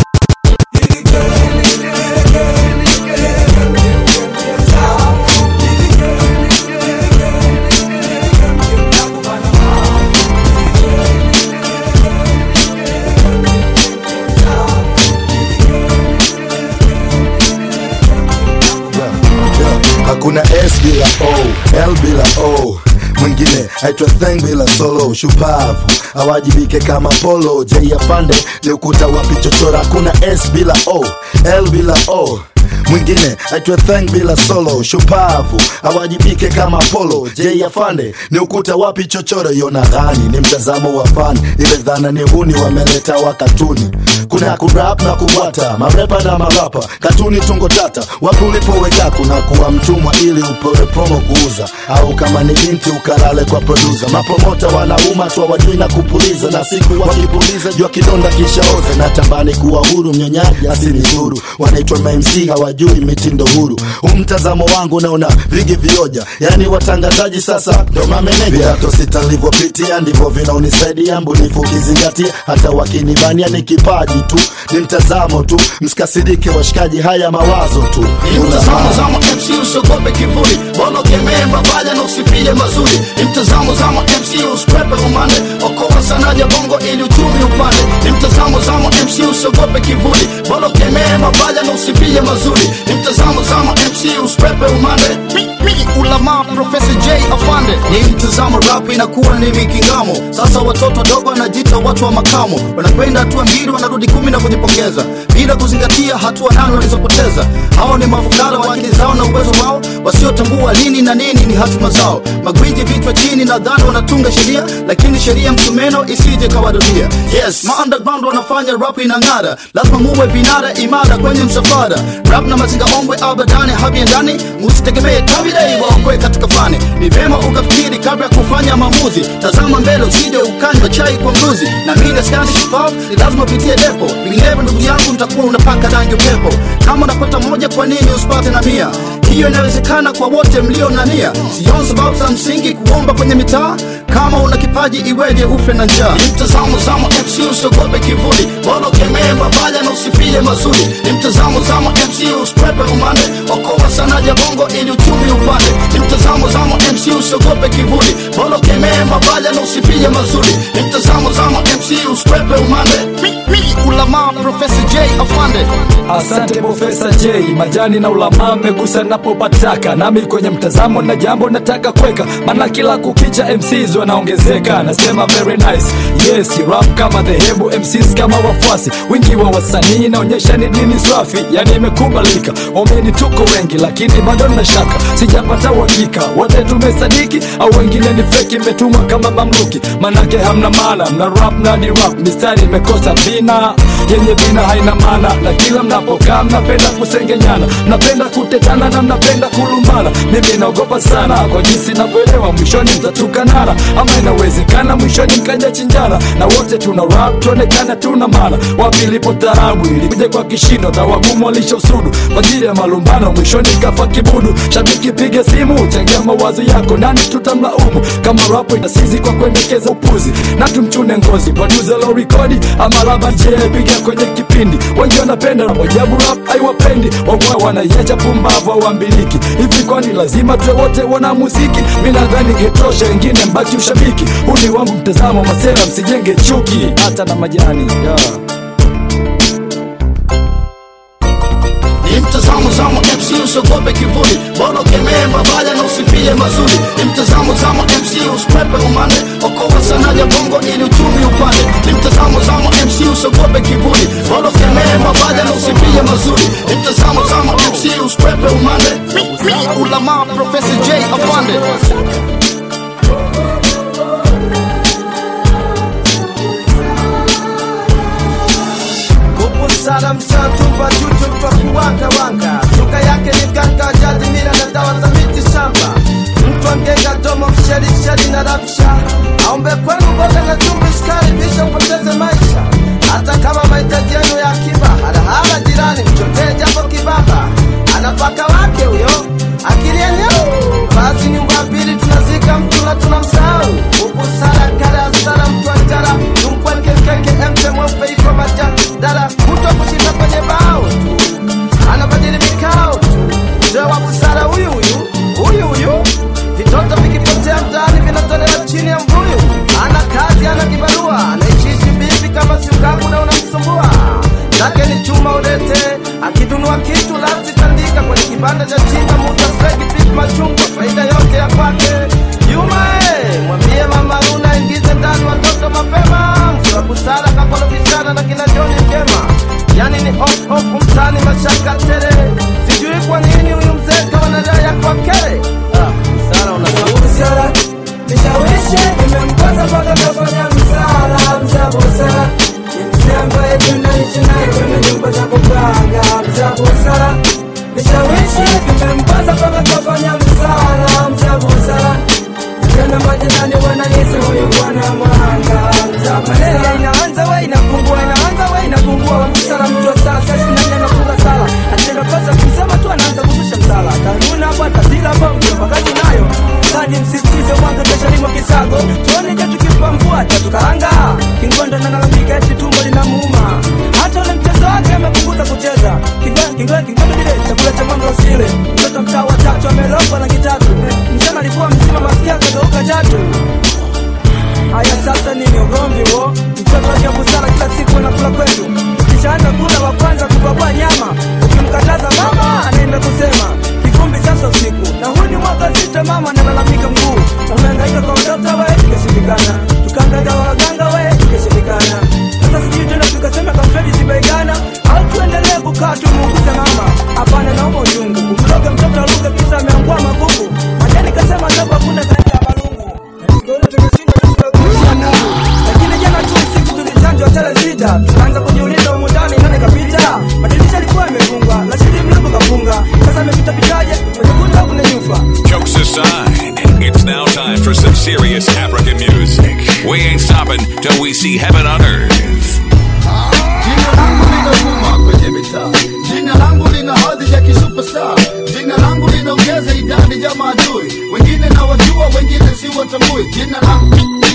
[SPEAKER 21] hakuna s bila o l bila o mwingine aitwa theng bila solo shupavu awajibike kama polo j afande ni ukuta wa pichochora hakuna s bila o l bila o mwingine aitwa theng bila solo shupavu awajibike kama polo j afande ni ukuta wapi chochoro yona ghani ni mtazamo wa fani ile dhana ni huni wameleta wa katuni kuna kurap na kubwata marepa na marapa katuni tungo tata wapi ulipoweka kuna kuwa mtumwa ili upewe promo kuuza au kama ni binti ukalale kwa produsa mapromota wanauma tu wajui na kupuliza na siku wakipuliza jua kidonda kishaoza na tambani kuwa huru mnyonyaji asini huru wanaitwa mamc hawajui hawajui mitindo huru huu mtazamo wangu naona vigi vioja yani watangazaji sasa ndo mameneja viato sita nilivyopitia ndivyo vinaonisaidia mbunifu kizingatia hata wakinivania ni kipaji tu ni mtazamo tu msikasirike washikaji haya mawazo tu
[SPEAKER 11] Ni mtazamo zama MC usiogope kivuli Bolo kemee mabaya na usifie mazuri Ni mtazamo zama MC usikwepe umande Okoa sanaja bongo ili uchumi upande Ni mtazamo zama MC usiogope kivuli Bolo kemee mabaya na usifie mazuri Ni mtazamo zama MC usikwepe umande Mi, mi, ulama Professor J Afande Ni mtazamo rap inakuwa ni mikingamo Sasa watoto dogo wanajita watu wa makamo Wanakwenda hatua mbili wanarudi kumi na kujipongeza Bila kuzingatia hatua nane walizopoteza Hao ni mafukara wa akili zao na uwezo wao Wasiotambua lini na nini ni hatima zao Magwiji vichwa chini nadhani wanatunga sheria Lakini sheria msumeno isije kawadunia Yes, ma underground wanafanya rap inang'ara Lazima muwe vinara imara kwenye msafara Rap na mazinga ombwe abadani habiendani Musitegemee tabidei waokoe katika fani Ni vema ukafikiri kabla ya kufanya maamuzi Tazama mbele usije ukanywa chai kwa mruzi Na mimi askani shupavu ni lazima upitie depo Vinginevyo ndugu yangu mtakuwa unapaka rangi upepo Kama unapata moja kwa nini usipate na mia hiyo inawezekana kwa wote mlio na nia sioni sababu za msingi kuomba kwenye mitaa kama una kipaji iweje ufe na njaa ni mtazamo zama mc usiogope kivuli bora kemee mabaya na usifie mazuri ni mtazamo zama mc usikwepe umande okoa sanaja bongo ili uchumi upande ni mtazamo zama mc usiogope kivuli bora kemee mabaya na usifie mazuri ni mtazamo zama mc usikwepe umande mi, mi, ulama professor j afande
[SPEAKER 16] Asante Profesa J, majani na ulama mmegusa napopataka, nami kwenye mtazamo na jambo nataka kweka, maana kila kukicha MCs wanaongezeka. Nasema very nice, yes rap kama dhehebu, MCs kama wafuasi, wingi wa wasanii inaonyesha ni dini swafi, yani imekubalika. Omeni tuko wengi, lakini bado na shaka, sijapata uhakika wote tumesadiki au wengine ni feki, imetumwa kama mamluki, manake hamna maana, mna rap na ni rap, mistari imekosa vina yenye vina haina maana, na kila mnapokaa mnapenda kusengenyana, mnapenda kutetana na mnapenda kulumbana. Mimi naogopa sana kwa jinsi navyoelewa, mwishoni mtatukanana, ama inawezekana mwishoni mkaja chinjana, na wote tuna rap tuonekana tuna maana. Wapi ilipo tarabu ilikuja kwa kishindo, na wagumu walishosudu kwa ajili ya malumbano, mwishoni kafa kibudu. Shabiki piga simu, changia mawazo yako, nani tutamlaumu kama rap inasizi kwa kuendekeza upuzi, na tumchune ngozi producer lo rekodi ama laba je piga kwenye kipindi wengi wanapenda wajabu rap haiwapendi wangwa wanaiacha pumbavu awambiliki hivi kwani lazima tuwe wote wana muziki mi nadhani getosha wengine mbaki ushabiki huu ni wangu mtazamo masera msijenge chuki hata na majani yeah.
[SPEAKER 11] ni mtazamo zama mc usiogope kivuli bora kemee mabaya na usifie mazuri ni mtazamo zama mc usikwepe umande okoa sanaja bongo ili uchumi upande ni mtazamo zama mc usiogope kivuli bora kemee mabaya na usifie mazuri ni mtazamo zama mc usikwepe umande mi, mi, ulama professor j afande
[SPEAKER 2] Kupusana mshatumba chuchu mtwa kiwanga wanga Lugha yake ni ganga jadi mila na dawa za miti shamba Mtu angenga domo msherisheri na rabsha Aombe kwenu mboga na chumvi sukari bisha upoteze maisha Hata kama mahitaji yenu ya akiba Halahala jirani mchotee japo kibaba Anapaka wake huyo akili yenyewe Basi nyumba mbili tunazika mtu na tunamsahau Kupusana kala sana mtu anjala Tumkweke keke mte mweupe iko majadala Kuto kushinda kwenye bao tu Anabadili mikao tu Mzee wa busara huyu huyu Huyu huyu Vitoto vikipotea mtaani vinatolewa chini ya mbuyu Ana kazi ana kibarua Anaishishi bibi kama siukaku na unamsumbua Zake ni chuma ulete Akidunua kitu lazima tandika kwenye kibanda cha chimba muda
[SPEAKER 17] na bongo wakati nayo Sani msisitize mwanzo kesha limo kisago tuone je tukipambua tatukaanga kingondo nalalamika eti tumbo linamuuma hata ule mchezo wake amepunguza kucheza Kingo- kingo- kingondo kile chakula cha mama usile mtoto mtaa wa tatu amelogwa na kitatu mchana alikuwa mzima masikia kageuka chatu Haya sasa nini ugomvi huo? Mtoto wa busara kila siku anakula kwetu. Ukishaanza kula wa kwanza kubabua nyama, ukimkataza mama anaenda kusema kivumbi sasa usiku. Na huu ni mwaka sita, mama analalamika mguu. Umehangaika kwa mtoto we, ikashindikana. Tukahangaika kwa waganga we, ikashindikana. Sasa sijui tena tukasema kamfedi sibaigana au tuendelee kukaa tumuuguze mama. Hapana, naomba uchungu. Kumloga mtoto aluke kisa ameangua magugu. Majani kasema ndogo hakuna zaidi ya malungu. Ndio ile tumeshinda lakini jana tu usiku tulichanjwa tele sita tukaanza kujiuliza humu ndani nani kapita madirisha yalikuwa yamefungwa lakini mlango kafunga sasa amepita pitaje kwenye kuta kuna nyufa
[SPEAKER 3] Jokes aside, it's now time for some serious African music. We ain't stopping till we see heaven on earth.
[SPEAKER 11] Jina langu linavuma kwenye mitaa, jina langu lina hadhi ya kisuperstar, jina langu linaongeza idadi ya maadui, wengine na wajua, wengine si watambui. Jina langu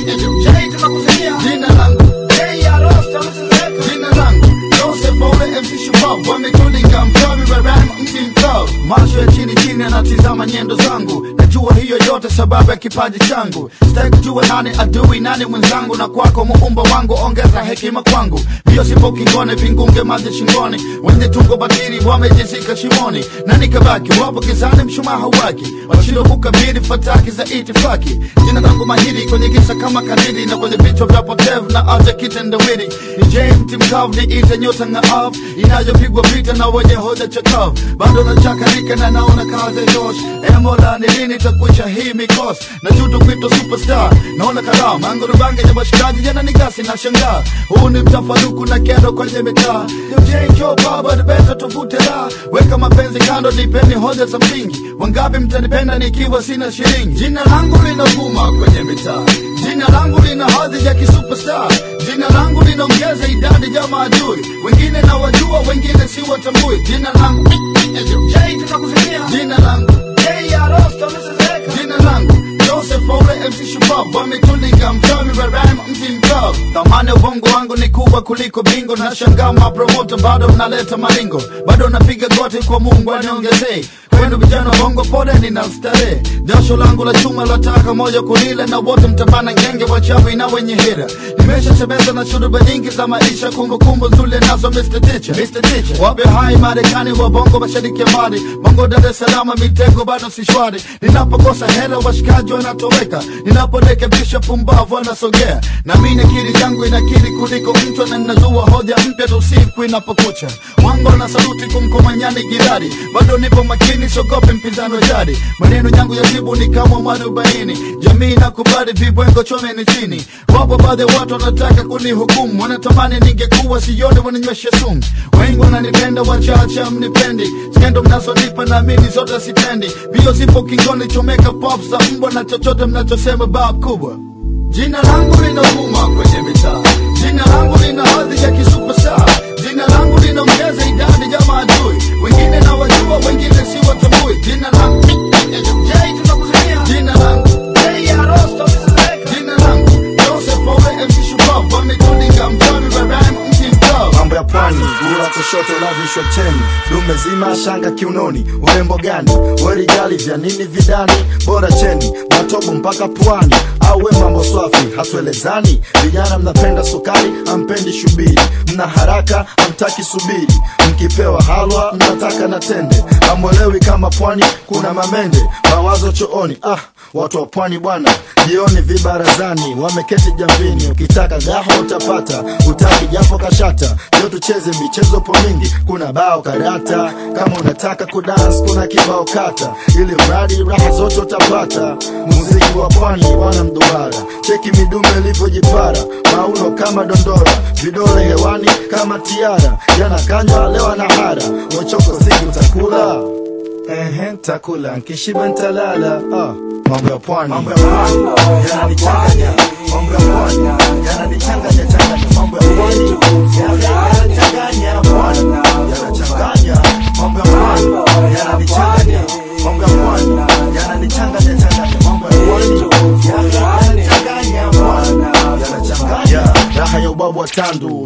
[SPEAKER 11] Jay tunakusikia, jina langu Jay Arosta msizeka, jina langu Joseph Ole MC Shupavu, wametulinga mchawi wa rhyme mti mkavu, macho ya chini chini anatizama nyendo zangu, najua hiyo yote sababu ya kipaji changu, sitaki kujua nani adui nani mwenzangu, na kwako muumba wangu ongeza hekima kwangu, mbio sipo kingone, vingunge maji shingoni, wenye tungo batili wamejizika shimoni, na nikabaki wapo kizani, mshumaa hauwaki, washindwa kukabili fataki za itifaki. Jina langu mahiri kwenye kisa kama kadiri, na kwenye vichwa vya potevu na aja kitendawili. Ni James mkavu, niite nyota ng'aavu, inayopigwa vita na wenye hoja chakavu, bado nachakarika na naona kazi josh. E Mola, ni lini takwisha hii mikosi na juto kuitwa superstar? Naona kalamu mango rubange ya washikaji jana ni gasi na shangaa, huu ni mtafaruku na kero kwenye mitaa. Yo Jay Joe Baba, the best tuvute la weka mapenzi kando, nipeni hoja za msingi. Wangapi mtanipenda nikiwa sina shilingi? Jina langu linavuma kwenye mitaa, jina langu lina hadhi ya kisuperstar, jina langu linaongeza idadi ya maadui, wengine na wajua, wengine si watambui. Jina langu Jay, tunakusikia jina langu Jay Arosta, msizeka jina langu Joseph Ole MC Shupavu wametulinga mchawi wa rhyme mti mkavu. Thamani ya ubongo wangu ni kubwa kuliko bingo, na shangaa mapromoter bado mnaleta maringo, bado napiga goti kwa Mungu aniongezee kwenu vijana wa bongo, pole nina starehe, jasho langu la chuma lataka moja kulile, na wote mtabana ngenge wachawi na wenye hira. Nimeshatembeza na shuruba nyingi za maisha, kumbukumbu nzuri nazo Mr. Teacher, Mr. Teacher. Wape hai Marekani wa bongo, mashariki ya mbali, bongo Dar es Salaam, mitego bado si shwari. Ninapokosa hela washikaji wanatoweka, ninaporekebisha pumbavu wanasogea, na mimi akili yangu inakili kuliko mtu, na ninazua hoja mpya tu siku inapokucha. Wangu na saluti kumkomanyani girari, bado nipo makini, sogope mpinzani wa jadi. Maneno yangu ya jibu ni kama mwarobaini, jamii nakubali vibwengo chomeni chini. Wapo baadhi ya watu wanataka kunihukumu, wanatamani ningekuwa sione wananywesha sumu. Wengi wananipenda, wachache mnipendi, skendo mnazonipa naamini zote sitendi. Bio zipo kingoni, chomeka pop za mbwa na chochote mnachosema bab kubwa. Jina langu linavuma kwenye mitaa, jina langu lina hadhi ya kisuperstar, jina langu linaongeza idadi ya maadui, wengine na wajua, wengine si watambui. Jina langu Jay, tunakusikia jina langu Jay Arosta, msizeka jina langu Joseph Ole MC Shupavu, wametulinga mchawi wa rhyme mti mkavu.
[SPEAKER 21] mambo ya pwani gula kushoto lavishwa cheni dume zima shanga kiunoni urembo gani werigali vya nini vidani bora cheni matobo mpaka pwani au we mambo swafi hatuelezani vijana mnapenda sukari ampendi shubiri mna haraka amtaki subiri mkipewa halwa mnataka na tende amwelewi kama pwani kuna mamende mawazo chooni ah watu wa pwani bwana jioni vibarazani wameketi jamvini ukitaka gaho utapata utaki japo kashata leo tucheze michezo po mingi kuna bao karata kama unataka kudans kuna kibao kata ili mradi raha zote utapata muziki wa pwani wana mduara cheki midume ilivyojipara mauno kama dondora vidole hewani kama tiara yanakanywa leo na hara wachoko sigi utakula Ehe, takula nkishiba ntalala ah, mambo ya pwani mambo ya pwani yananichanganya mambo ya pwani yananichanganya changanya mambo ya pwani yananichanganya pwani yanachanganya mambo ya pwani yananichanganya mambo ya pwani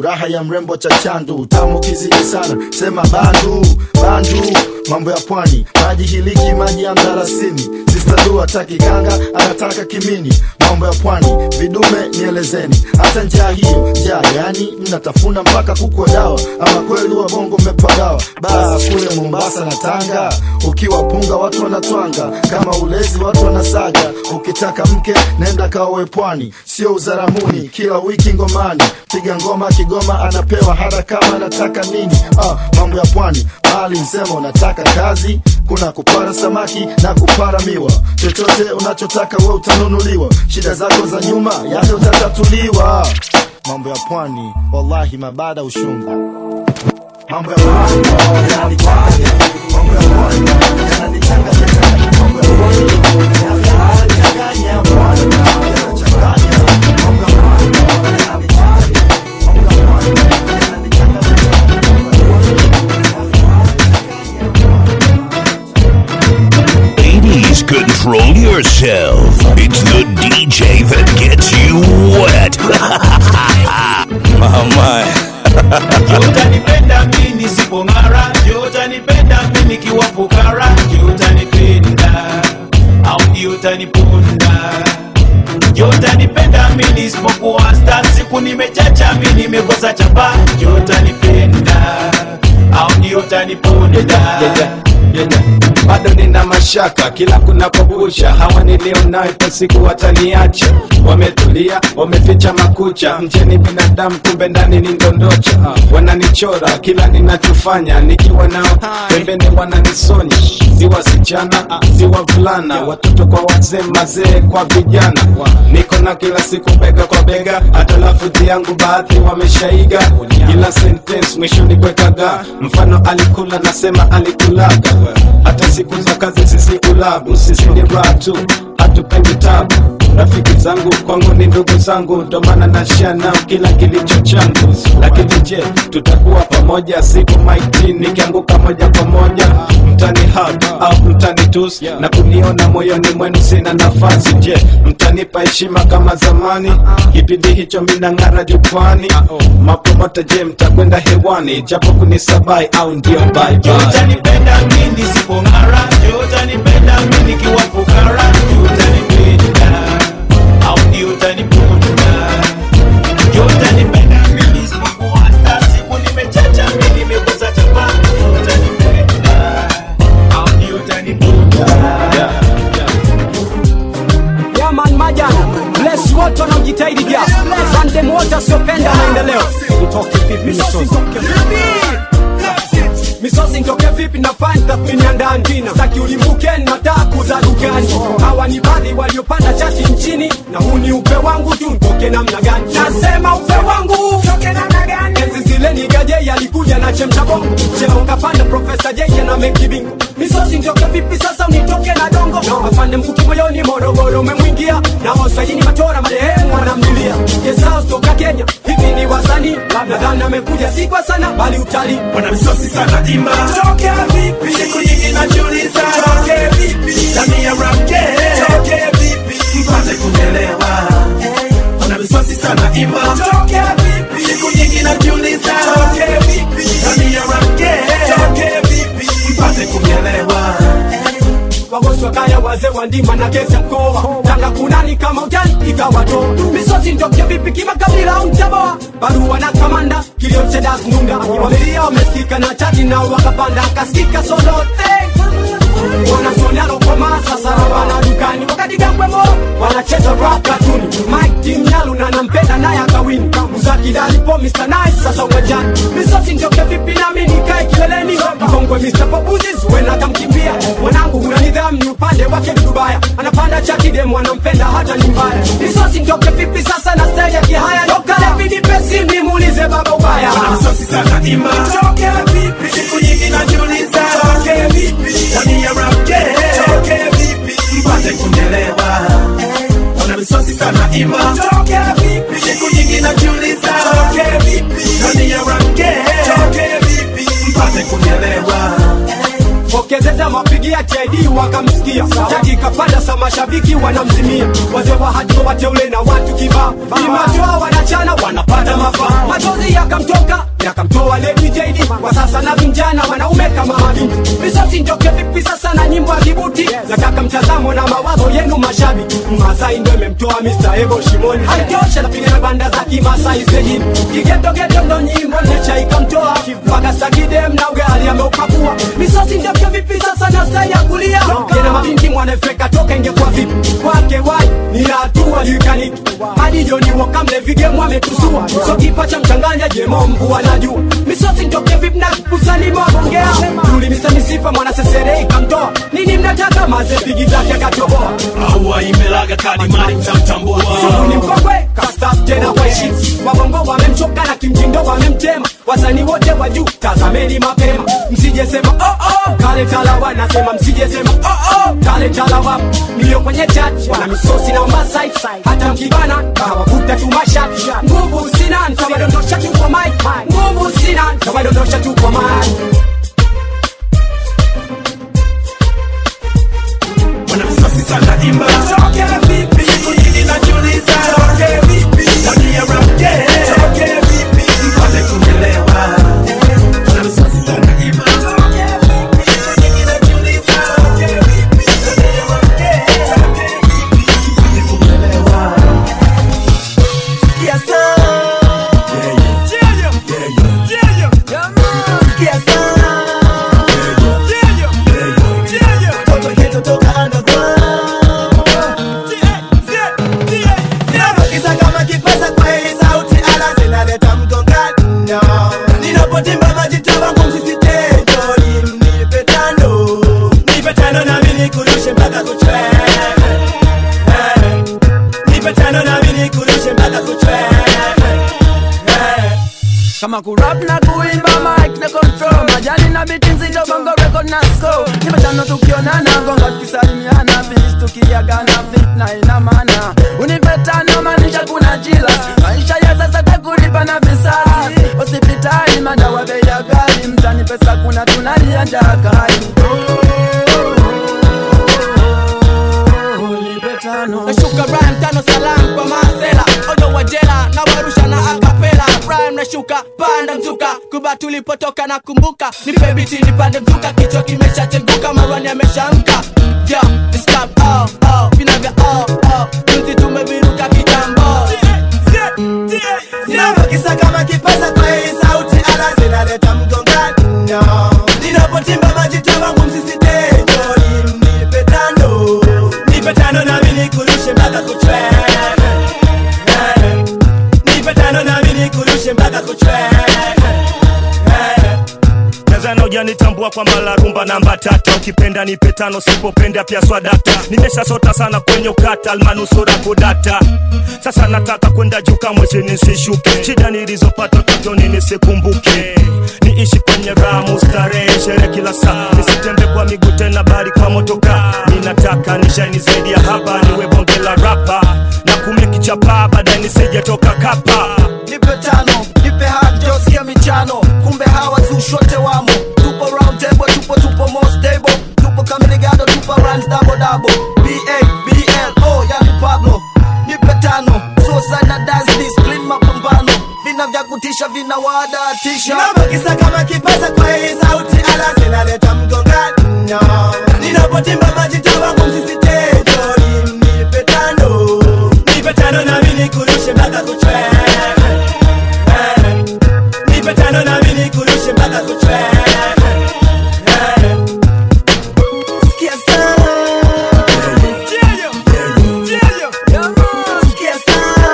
[SPEAKER 21] raha ya mrembo cha chandu tamu kizidi sana sema bandu bandu mambo ya pwani maji hiliki maji ya mdarasini sistadu hataki ganga anataka kimini mambo ya pwani vidume nielezeni hata njaa hiyo njaa yani mnatafuna mpaka kukwa dawa ama kweli wa bongo mmepagawa baa kule mombasa na tanga ukiwa punga watu wanatwanga kama ulezi watu wanasaga ukitaka mke nenda kaowe pwani sio uzaramuni kila wiki ngomani piga ngoma kigoma anapewa hata kama anataka nini ah, mambo ya pwani mali msema unataka kazi kuna kupara samaki na kupara miwa chochote unachotaka we utanunuliwa shida zako za nyuma yale utatatuliwa mambo ya pwani wallahi mabada ushungu mambo ya pwani yananichanganya mambo ya pwani yananichanganya mambo ya pwani yananichanganya pwani yanachanganya mambo ya pwani
[SPEAKER 3] Ladies, control yourself. It's the DJ that gets you wet. Mama.
[SPEAKER 7] utanipenda mi nisipong'ara ndio utanipenda mi nikiwa fukara ndio utanipenda au ndio utaniponda ndio utanipenda mi nisipokuwa sta siku nimechacha mi nimekosa chapa ndio utanipenda au ndio utaniponda
[SPEAKER 14] bado nina mashaka kila kunapobusha hawa nilio nayo kwa siku wataniacha wametulia wameficha makucha mjeni binadamu kumbe ndani ni ndondocha wananichora kila ninachofanya nikiwa nao pembeni wananisonya si wasichana si wavulana watoto kwa wazee mazee kwa vijana niko na kila siku bega kwa bega hata lafudhi yangu baadhi wameshaiga kila sentence mwishoni kwekaga mfano alikula nasema alikulaga hata siku za kazi sisi ulabu sisi ni raha tu hatupendi tabu rafiki zangu kwangu ni ndugu zangu ndo maana nashia nao kila kilicho changu lakini je tutakuwa pamoja siku maiti nikianguka moja kwa moja mtani hug au mtani tus na kuniona moyoni mwenu sina nafasi je mtanipa heshima kama zamani kipindi hicho minang'ara jukwani mapromota je mtakwenda hewani japo kunisabai au ndio bye
[SPEAKER 7] ndio
[SPEAKER 14] bye.
[SPEAKER 7] utanipenda mi nisipong'ara ndio utanipenda mi nikiwa fukara ndio utanipenda au ndio utaniponda ndio utanipenda mi nisipokuwa sta siku nimechacha mi nimekosa chapa ndio utanipenda au ndio utaniponda
[SPEAKER 17] Yaman Majana bless wote wanaojitahidi ja asante wote wasiopenda maendeleo nitoke vipi misosi misosi nitoke vipi na fani tathmini ya ndani kina za kiulimbuke na taku za dukani hawa ni baadhi waliopanda chati nchini na huu ni upe wangu tu nitoke namna gani nasema upe wangu toke namna gani enzi zile ni gaje yalikuja na chemcha bongo cheo kapanda profesa jeje na mekibingo misosi nitoke vipi sasa unitoke na dongo afande mkuki moyoni morogoro umemwingia na waswahili matora marehemu wanamlilia jesao toka kenya hivi ni wasanii labda dhani amekuja si kwa sana bali utalii
[SPEAKER 16] wana misosi sana imba toke vipi siku nyingi najiuliza toke vipi ndani ya rap game toke vipi mpate kunielewa wana misosi sana imba toke vipi siku nyingi najiuliza toke vipi ndani ya rap game toke vipi mpate kunielewa
[SPEAKER 17] wagosi wa kaya wazee wa ndima na kesi ya mkoa tanga kunani kama utani ikawa to misosi ndoke vipi kimakabila au mtaboa barua na kamanda kilio cha das nunda wamelia wamesikika na chati na wakapanda akasikika solote wanasonialo koma sasa wana dukani wakati gambwemo wanacheza rap katuni mike timnyalu na nampenda naye akawini uzakidalipo mr nice sasa uwanjani misosi ndoke vipi nami nikae kileleni mkongwe mr popuzis wena akamkimbia mwanangu huna nidhamu ni upande wake ni dubaya anapanda chati demu anampenda hata ni mbaya misosi ndoke vipi sasa na stage ya kihaya dokalevidipesi nimuulize baba ubaya
[SPEAKER 16] wana misosi sana imba toke vipi siku nyingi najiuliza toke vipi ndani ya rap game toke vipi mpate kunielewa wana misosi sana imba toke vipi siku nyingi najiuliza toke vipi ndani ya rap game toke vipi mpate kunielewa
[SPEAKER 17] pokezeza mapigia cheni
[SPEAKER 8] JD wakamsikia Jaki kapanda sa mashabiki wanamzimia Wazee wa hatua wateule na watu kibao Imatoa wanachana wanapata mafaa Machozi yakamtoka yakamtoa Lady JD Kwa sasa na vijana wanaume kama mabinti Misosi ndoke vipi sasa na nyimbo ya kibuti Nataka mtazamo na mawazo yenu mashabiki Masai ndo imemtoa Mr. Evo Shimoni Haitosha napiga na banda za kimasai stejini Kigedogedo ndo nyimbo necha ikamtoa Mpaka sakidem na ugali ameupakua Misosi ndoke vipi sasa na style ya kulia Kena mabinti mwanefeka toka ingekuwa vipi Kwake wai ni hatua likaniki Hadi Joni wakamle vigemu ametusua So kipa cha mchanganya jemo mvua najua Misosi ndoke vipi na kusani mabongea Tulimisa misifa mwana sesere ikamtoa Nini mnataka maze pigi zake akatoboa
[SPEAKER 10] aua imelaga kadimari mtamtambua
[SPEAKER 8] Sugu ni mkongwe kastaf tena kwa heshima Wabongo wamemchoka na kimtindo wamemtema Wasanii wote wa juu tazameni mapema Msijesema oh oh kale talawa nasema msijesema oh oh kale talawa Mlio kwenye chat wana misosi na masai Hata mkibana kawakuta tu mashati Nguvu sina nitawadondosha tu kwa mic Nguvu sina nitawadondosha tu kwa mic
[SPEAKER 10] wanamsasi sana imba toke vipi siku nyingi najiuliza toke vipi ndani ya rap game toke vipi mpate kuelewa wanamsasi sana imba toke vipi siku nyingi najiuliza toke vipi ndani ya rap game toke vipi mpate kuelewa sikia sana yeah yeah yeah yeah yeah yeah sikia sana yeah yeah yeah yeah toto geto toka underground Kisa kama kipasa kwa hii sauti ala zinaleta mgongano Ninapotimba majita wangu msisitejo Nipe tano Nipe tano nami nikurushe mpaka kuchwe Nipe tano nami nikurushe mpaka kuchwe
[SPEAKER 22] kama kurap na kuimba mic na control majani na biti nzito bongo record na score nimetano tukionana gonga tukisalimiana finish tukiagana fitna ina maana unipe tano maanisha kuna jila maisha ya sasa takulipa na visasi hospitali madawa bei ya ghali mtani pesa kuna tunalia njaa kali
[SPEAKER 2] nashuka rhyme tano salam kwa masela ojo wa jela na warusha na akapela rhyme nashuka panda mzuka kuba tulipotoka na kumbuka nipe biti nipande mzuka kichwa kimeshacheguka marwani ameshamka yo discap oh oh vinavya oh oh junzi tumeviruka kitambo
[SPEAKER 10] Ninapokisa kama kipasa kwa hii sauti ala zinaleta mgongano Ninapotimba majita wangu msisitejo Nipe tano Nipe tano nami nikurushe mpaka kuchwe Nipe tano nami nikurushe mpaka kuchwe
[SPEAKER 23] Tanzania hujanitambua kwamba la rumba namba tata ukipenda nipe tano sipopenda pia swadata nimeshasota sana kwenye ukata almanusura kudata sasa nataka kwenda juu kamwe chini nisishuke shida nilizopata utotoni nisikumbuke niishi kwenye ramu starehe shere kila saa nisitembe kwa miguu tena bali kwa motoka ninataka nishaini zaidi ya hapa niwe bonge la rapa na kumeki chapa baadaye nisijetoka kapa
[SPEAKER 6] nipe tano nipe hajo sia michano kumbe hawa zushote wamo tupo round table tupo tupo more stable tupo kamirigado tupo runs double double ba bl o yani pablo nipe tano suicide na dance discipline mapambano vina vya kutisha vina wadatisha
[SPEAKER 10] Ninapokisa kama kipasa kwa hii sauti ala zinaleta mgongano Ninapotimba majita wangu msisitejo Nipe tano Nipe tano nami nikurushe mpaka kuchwe Nipe tano nami nikurushe mpaka kuchwe Sikia sana Sikia sana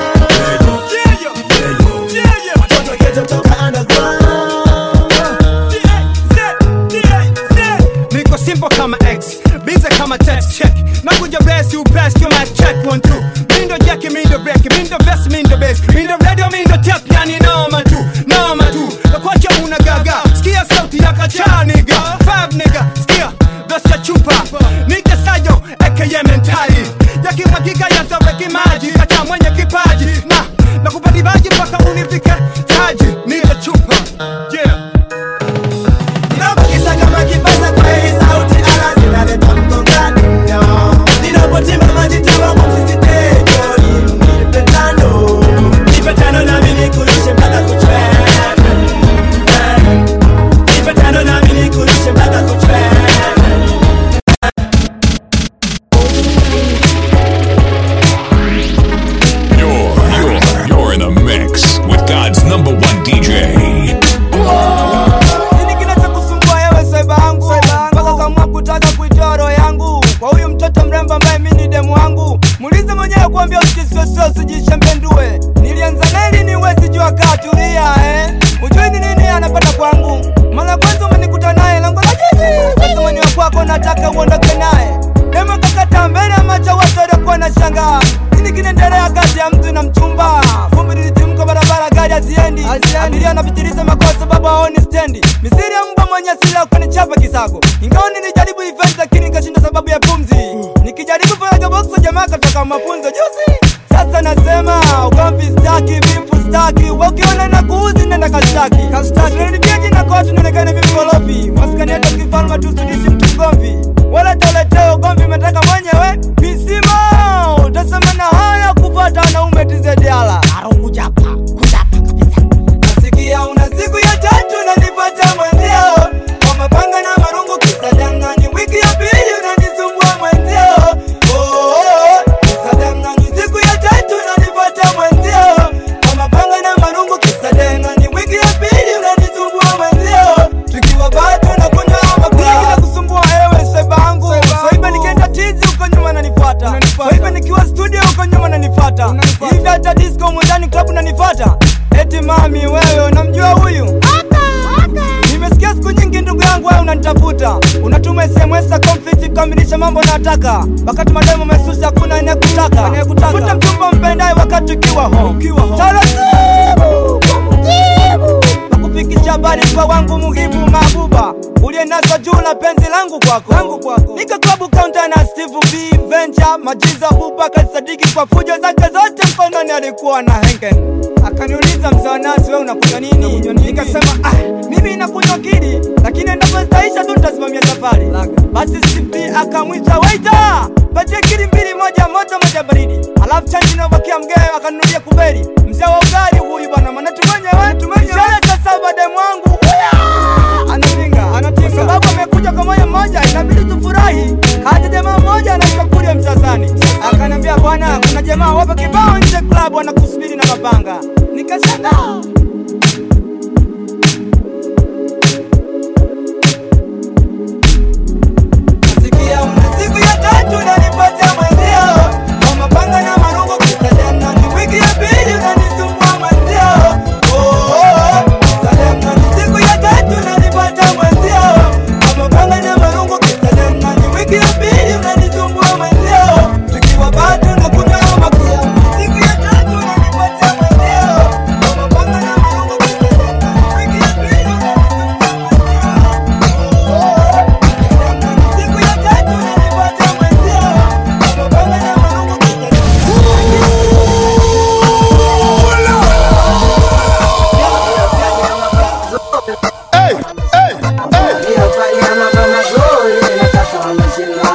[SPEAKER 10] Watoto geto toka underground
[SPEAKER 4] niko simple kama x bize kama text check nakuja best you best you might check one two mindo jacki mindo break mindo vest mindo bass mindo radio mindo tap yani noma tu noma tu nakwacha una gaga sikia sauti ya kacha nigga five nigga sikia best ya chupa nigga sayo aka mentali yakimwagika yazaweki maji kacha mwenye kipaji na nakupati maji mpaka unifike taji nigga chupa yeah
[SPEAKER 10] Ninapokisa kama kipasa kwa hii sauti ala
[SPEAKER 9] bila ukanichapa kisago ingawa nilijaribu event lakini nikashinda sababu ya pumzi nikijaribu fanya boxo jamaa katoka mafunzo juzi sasa nasema ugomvi staki vimfu staki wakiona na kuuzi nenda kastaki kastaki jina kwa watu nionekane vipi walofi maskani hata kifalma tusidishi mtu mgomvi wala toleteo ugomvi umetaka mwenyewe misimo utasema na haya kupata wanaume tizediala arungujapa nasikia una siku ya tatu nanipata mwenzio kwa mapanga na marungu kisadangani wiki ya pili unanisumbua mwenzio Oh, oh, oh, kisadangani siku ya tatu nanipata mwenzio kwa mapanga na marungu kisadangani wiki ya pili unanisumbua mwenzio tukiwa bado na kunywa makunywa na kusumbua ewe sebangu soiba nikienda tizi uko nyuma nanifata soiba nikiwa studio uko nyuma nanifata hivi hata disco mundani club nanifata eti mami wewe unamjua huyu nimesikia siku nyingi ndugu yangu wewe unanitafuta unatuma sms za conflict kukamilisha mambo nataka wakati mademo mesusi hakuna anayekutaka futa mchumba mpendaye wakati ukiwa home taratibu kwa mujibu nakufikisha habari kwa wangu muhibu mabuba ulienaswa juu na penzi langu kwako nika klabu kaunta na steve b venture majiza buba kasadiki kwa fujo zake zote mkononi alikuwa na hengen akaniuliza mzaanasi we unakunywa nini nikasema ah, mimi nakunywa kili lakini endapo zitaisha tu nitasimamia safari basi steve akamwita waita patie kili mbili moja moto moja baridi alafu chanji inaobakia mgee akanunulia kuberi mzee wa ugali huyu bwana maana tumenyewe tumenyewe sasa baadaye mwangu anapinga anatinga kwa sababu amekuja kwa moyo mmoja inabidi tufurahi hata jamaa mmoja anaitwa kulia msasani akaniambia bwana kuna jamaa wapo kibao nje klabu anakusubiri na mapanga nikashangaa Nasikia una siku ya tatu unanipatia mwenzio kwa mapanga na marungu kisadana ni wiki ya pili unanisumbua mwenzio Oh, oh, oh, kisadana ni siku ya tatu unanipatia mwenzio kwa mapanga na marungu kisadana ni wiki ya pili unanisumbua mwenzio tukiwa bado na kunywa makuya siku ya tatu unanipatia mwenzio kwa mapanga na marungu kisadana ni wiki ya pili
[SPEAKER 12] waliofanya mambo mazuri na sasa wameshindwa.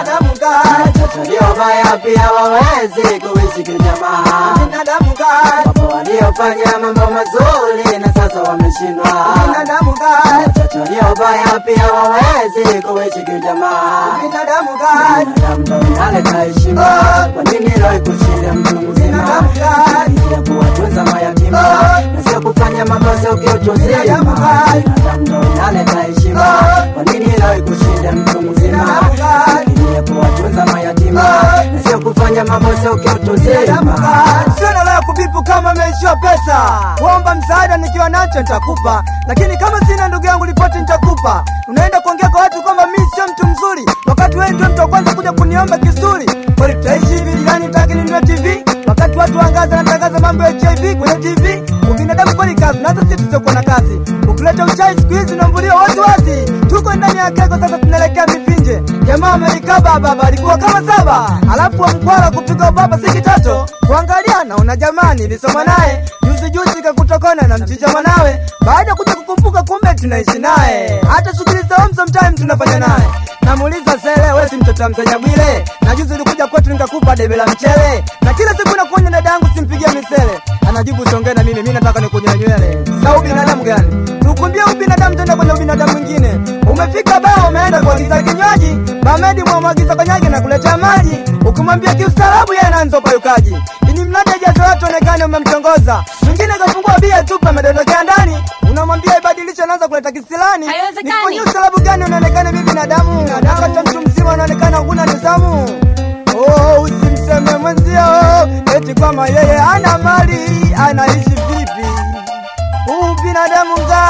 [SPEAKER 12] Waliofanya pia wawezi kuishi kijamaa. Wapo waliofanya mambo mazuri na sasa wameshindwa. Wachache waliofanya pia wawezi kuishi kijamaa. Binadamu ndo unaleta heshima. Kwa nini leo ikushinde mtu mzima? Ili ya kuwatunza mayatima na sio kufanya makosa ukiutu uzima. Binadamu ndo unaleta heshima. Kwa nini leo ikushinde mtu mzima? Ili ya kuwatunza mayatima na sio kufanya makosa ukiutu uzima.
[SPEAKER 9] Sina la kubipu kama ameishiwa pesa, kuomba msaada nikiwa nacho nitakupa, lakini kama sina ndugu yangu ripoti nitakupa. Unaenda kuongea kwa watu kwamba mimi sio mtu mzuri, wakati wewe ndio mtu wa kwanza kuja kuniomba kisuri. Kwani tutaishi hivi jirani, taki ninunue TV wakati watu wangaza natangaza mambo ya HIV kwenye TV. Ubinadamu kwani kazi, na hata sisi tusiokuwa na kazi. Ukileta uchai siku hizi unaambuliwa wazi wazi. Tuko ndani ya keko sasa, tunaelekea mifinje. Jamaa amelikaba baba, alikuwa kama saba, alafu wa mkwara kupiga baba si kitoto. Kuangalia naona jamani, nilisoma naye juzi juzi, kakutokana na mchicha mwanawe. Baada ya kuja kukumbuka, kumbe tunaishi naye, hata shughuli za home sometime tunafanya naye. Namuuliza sele, wewe si mtoto wa msenya Bwile? Na juzi ulikuja kwetu nikakupa debe la mchele, na kila siku nakuonya dada yangu simpigie misele. Anajibu songea na mimi, mimi nataka nikunyoe nywele. Sa ubinadamu gani? Tukumbie ubinadamu tenda kwenye ubinadamu mwingine. Umefika baa umeenda kuagiza kinywaji, Bamedi mwamwagiza konyagi na kuletea maji. Ukimwambia kiustaarabu yeye anaanza upayukaji. Ili mradi ajaze watu onekane umemtongoza. Mwingine kafungua bia tupa amedondokea ndani. Unamwambia ibadilishe anaanza kuleta kisilani. Nifanyie ustaarabu gani unaonekana mimi binadamu? Wakati mtu mzima unaonekana huna nidhamu. Oh, usimseme mwenzio eti kwamba yeye ana mali, anaishi vipi? Huu binadamu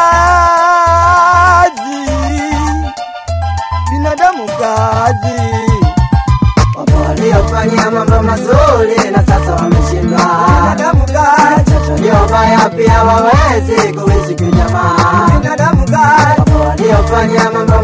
[SPEAKER 9] ngazi, binadamu ngazi.
[SPEAKER 12] Wapo waliofanya mambo mazuri na sasa wameshindwa.
[SPEAKER 9] Binadamu ngazi,
[SPEAKER 12] Wachache waliofanya pia wawezi kuishi kijamaa.
[SPEAKER 9] binadamu ngazi.
[SPEAKER 12] Wapo waliofanya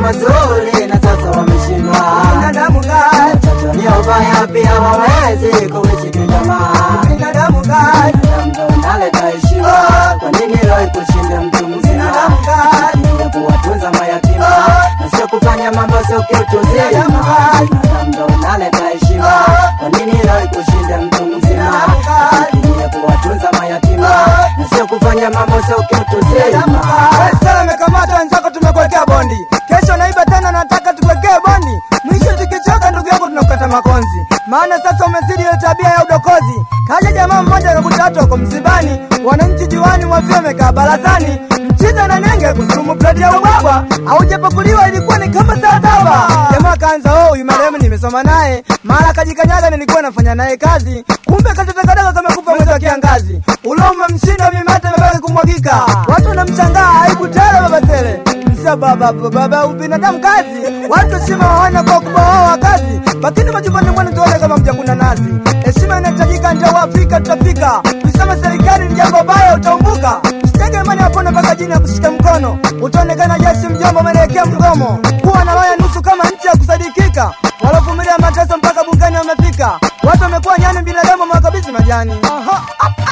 [SPEAKER 12] mazuri na sasa wameshindwa. Binadamu gani? Watoto walio baya pia wawezi kuishi kijamaa. Binadamu gani? Ndo unaleta heshima. Kwa nini leo kushinda mtu mzima? Binadamu gani? Ya kuwatunza mayatima na sio kufanya mambo sio kitu zima. Binadamu ndo unaleta heshima. Kwa nini leo kushinda mtu mzima? Ya kuwatunza mayatima na sio kufanya mambo sio kitu zima.
[SPEAKER 9] Sala amekamata wenzako, tumekuwekea bondi. Kesho naiba tena, nataka tukuwekee bondi. Mwisho tukichoka, ndugu yangu, tunakukata makonzi, maana sasa umezidi ile tabia ya udokozi. Kaja jamaa mmoja akakuta watu wako msibani, wananchi juani mwafia wamekaa barazani, mchiza na nenge kusurumu plati ya ubwabwa, haujapakuliwa ilikuwa ni kama saa saba. Jamaa kaanza oh, huyu marehemu nimesoma naye, mara kajikanyaga, nilikuwa nafanya naye kazi, kumbe katoto kadogo kamekufa mwezi wa kiangazi, ulo umemshinda mimate imebaki kumwagika, watu wanamshangaa, aibu tele baba tele Msia baba baba ubinadamu kazi, watu heshima hawana kwa kubwa wao wa kazi, lakini majumbani mwenu tuone kama mjakuna nazi. Heshima inahitajika, ndio Afrika tutafika. Kusema serikali ni jambo baya, utaumbuka. Usitege imani yapona mpaka jini ya kushika mkono, utaonekana jeshi mjomba umeelekea mgomo. Kuwa na roho ya nusu kama nchi ya kusadikika, walovumilia mateso mpaka bungani wamefika. Watu wamekuwa nyani, binadamu wamewakabidhi majani. Aha.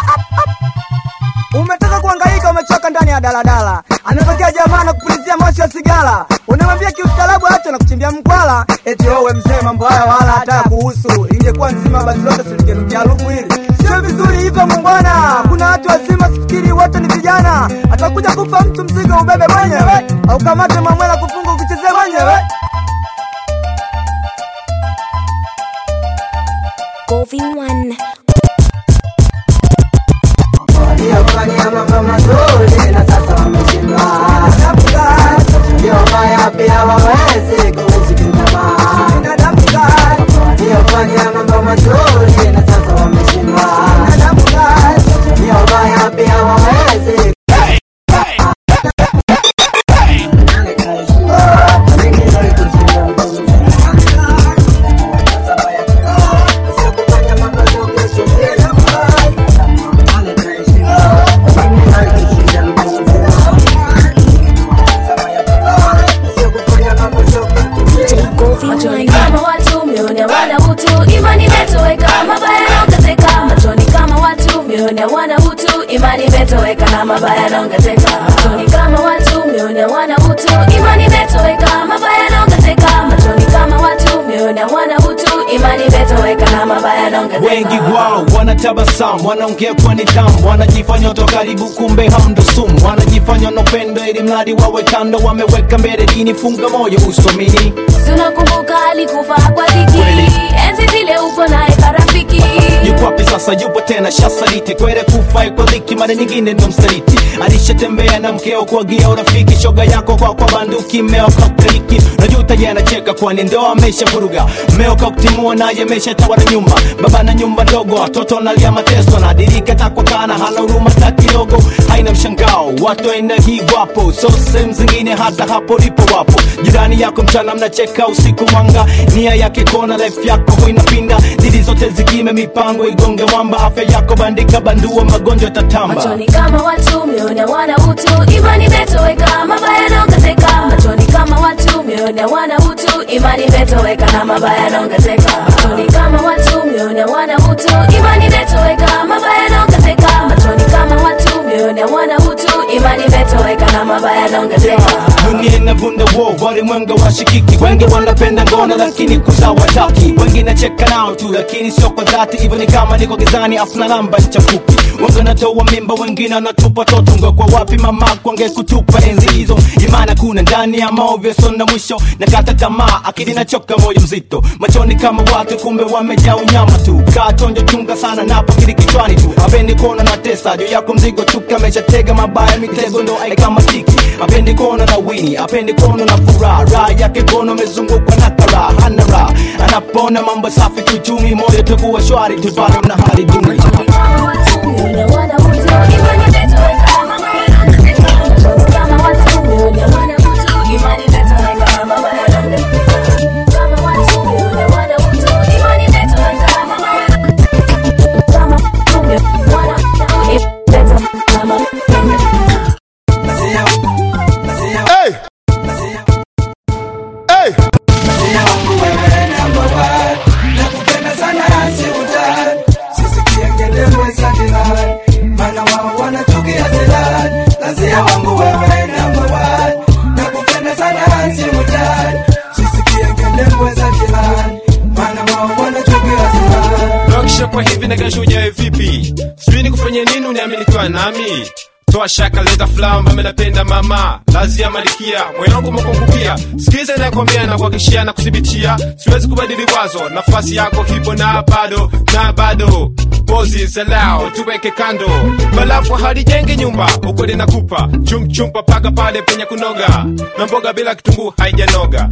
[SPEAKER 9] Umetaka kuhangaika, umechoka ndani ya daladala, anatokea jamaa na kupulizia moshi wa sigara, unamwambia kiustaarabu acha na kuchimbia mkwala, eti wewe mzee, mambo haya wala hata kuhusu. Ingekuwa nzima basi lote silingenukia harufu hili, sio vizuri hivyo mumbwana. Kuna watu wazima, sifikiri wote ni vijana. Atakuja kufa mtu, mzigo ubebe mwenyewe, au kamate mamwela kufunga ukichezea mwenyewe.
[SPEAKER 20] Govin One.
[SPEAKER 12] waliofanya mambo mazuri na sasa wameshindwa. Ndio baya pia wawezi kuishi kijamaa. Waliofanya mambo mazuri na sasa wameshindwa. Ndio baya pia wawezi
[SPEAKER 20] Govin
[SPEAKER 1] kama watu mione wana utu imani imetoweka mabaya yanaongezeka machoni kama watu mione wana utu imani imetoweka na mabaya yanaongezeka machoni kama watu mione wana utu imani imetoweka mabaya yanaongezeka machoni kama watu mione wana utu imani imetoweka na mabaya yanaongezeka
[SPEAKER 14] wengi wao wanatabasamu wanaongea kwa nidhamu wanajifanya watu wa karibu kumbe hamndo sumu wanajifanya wanopendo ili mradi wawe kando wameweka mbele dini funga moyo usomini
[SPEAKER 1] tunakumbuka alikufa kwa dhiki enzi zile upo naye karafiki
[SPEAKER 14] yuko wapi sasa yupo tena shasaliti kwere kufa kwa dhiki mara nyingine ndo msaliti alishatembea na mkeo kuagia urafiki shoga yako kwa kwa banduki mmeo kakteliki najuta ye anacheka kwani ndoa amesha vuruga mmeo kaktimua naye amesha tawala nyumba baba na nyumba ndogo watoto nalia mateso nadirika takwa kana hana huruma hata kidogo haina mshangao watu aina hii wapo so sehemu zingine hata hapo lipo wapo jirani yako mchana mnacheka usiku mwanga nia yake kona life yako huinapinda didi zote zikime mipango igonge mwamba afya yako bandika bandua magonjwa tatamba
[SPEAKER 1] machoni kama watu mione wana utu imani imetoweka mabaya yanaongezeka machoni kama watu mione wana utu imani imetoweka na mabaya yanaongezeka machoni kama watu mione wana utu imani imetoweka mabaya yanaongezeka machoni kama watu mione wana utu imani imetoweka na mabaya yanaongezeka
[SPEAKER 14] dunia inavunda wo walimwenga washikiki wengi wanapenda ngono lakini kuza wataki wengi nacheka nao tu lakini sio kwa dhati hivyo ni kama niko gizani afuna namba chafuki wengi wanatoa mimba wengine wanatupa toto ngekwa wapi mamako angekutupa enzi hizo imana kuna ndani ya maovyo sona mwisho na kata tamaa akili nachoka moyo mzito machoni kama watu kumbe wamejaa unyama tu kaa tonjo chunga sana napo kili kichwani tu apendi kuona na tesa juu yako mzigo tu kameshatega mabaya mitego ndo aikamatiki apendi kuona na wini apendi kuona na furaha raha yake kono amezungukwa na karaha hana raha anapona mambo safi kiuchumi moyo takuwa shwari tu bado na hali duni
[SPEAKER 5] kwa hivi na kesho ujae vipi sijui ni kufanya nini uniamini kwa nami toa shaka leta flamba menapenda mama lazi ya malikia moyo wangu umekungupia sikiza inakwambia na kuhakikishia na kuthibitia siwezi kubadili wazo nafasi yako hipo na bado na bado pozi zalao tuweke kando balafu halijenge nyumba ukweli nakupa chumchumpa paka pale penye kunoga na mboga bila kitunguu haijanoga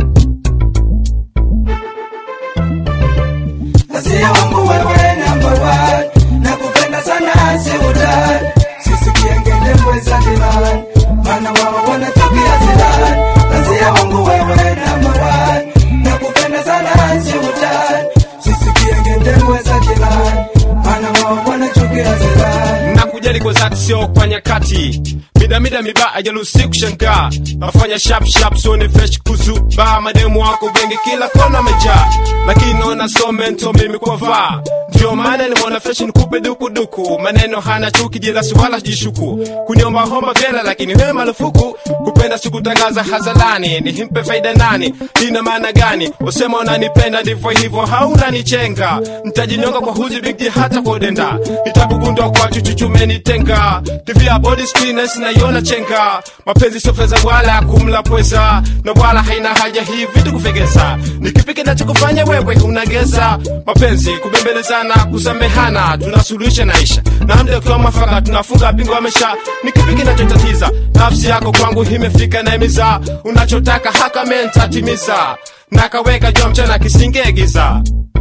[SPEAKER 9] Asia wangu wewe number one Nakupenda sana si utani Sisi kiengende mweza dilani Mana wao wanatukia zilani Asia wangu wewe number one Nakupenda sana si utani Sisi kiengende mweza dilani Mana wao wanachukia zilani
[SPEAKER 5] na kujali kwa zati sio kwa nyakati midamida miba ajalusi kushangaa nafanya shap shap sone fresh kuzuba mademu wako wengi kila kona mejaa lakini naona so mento mimi kwa vaa ndio maana nimeona fresh nikupe dukuduku maneno hana chuki jilasi wala jishuku kuniomba homba vyela lakini wewe marufuku kupenda sikutangaza hazalani nihimpe faida nani ina maana gani usema unanipenda ndivyo hivyo haunanichenga ntajinyonga kwa huzi bigji hata kwa udenda nitakugundwa kwa chuchuchumenitenga tv ya body screeners naiona chenga mapenzi sio fedha wala kumla pweza na wala haina haja hii vitu kufegeza nikipi kinachokufanya wewe unageza mapenzi kubembelezana kusamehana tunasuluhisha naisha na mda ukiwa mwafaka tunafunga bingo amesha nikipi kinachotatiza nafsi yako kwangu imefika na imiza unachotaka haka mentatimiza nakaweka jua mchana kisingegiza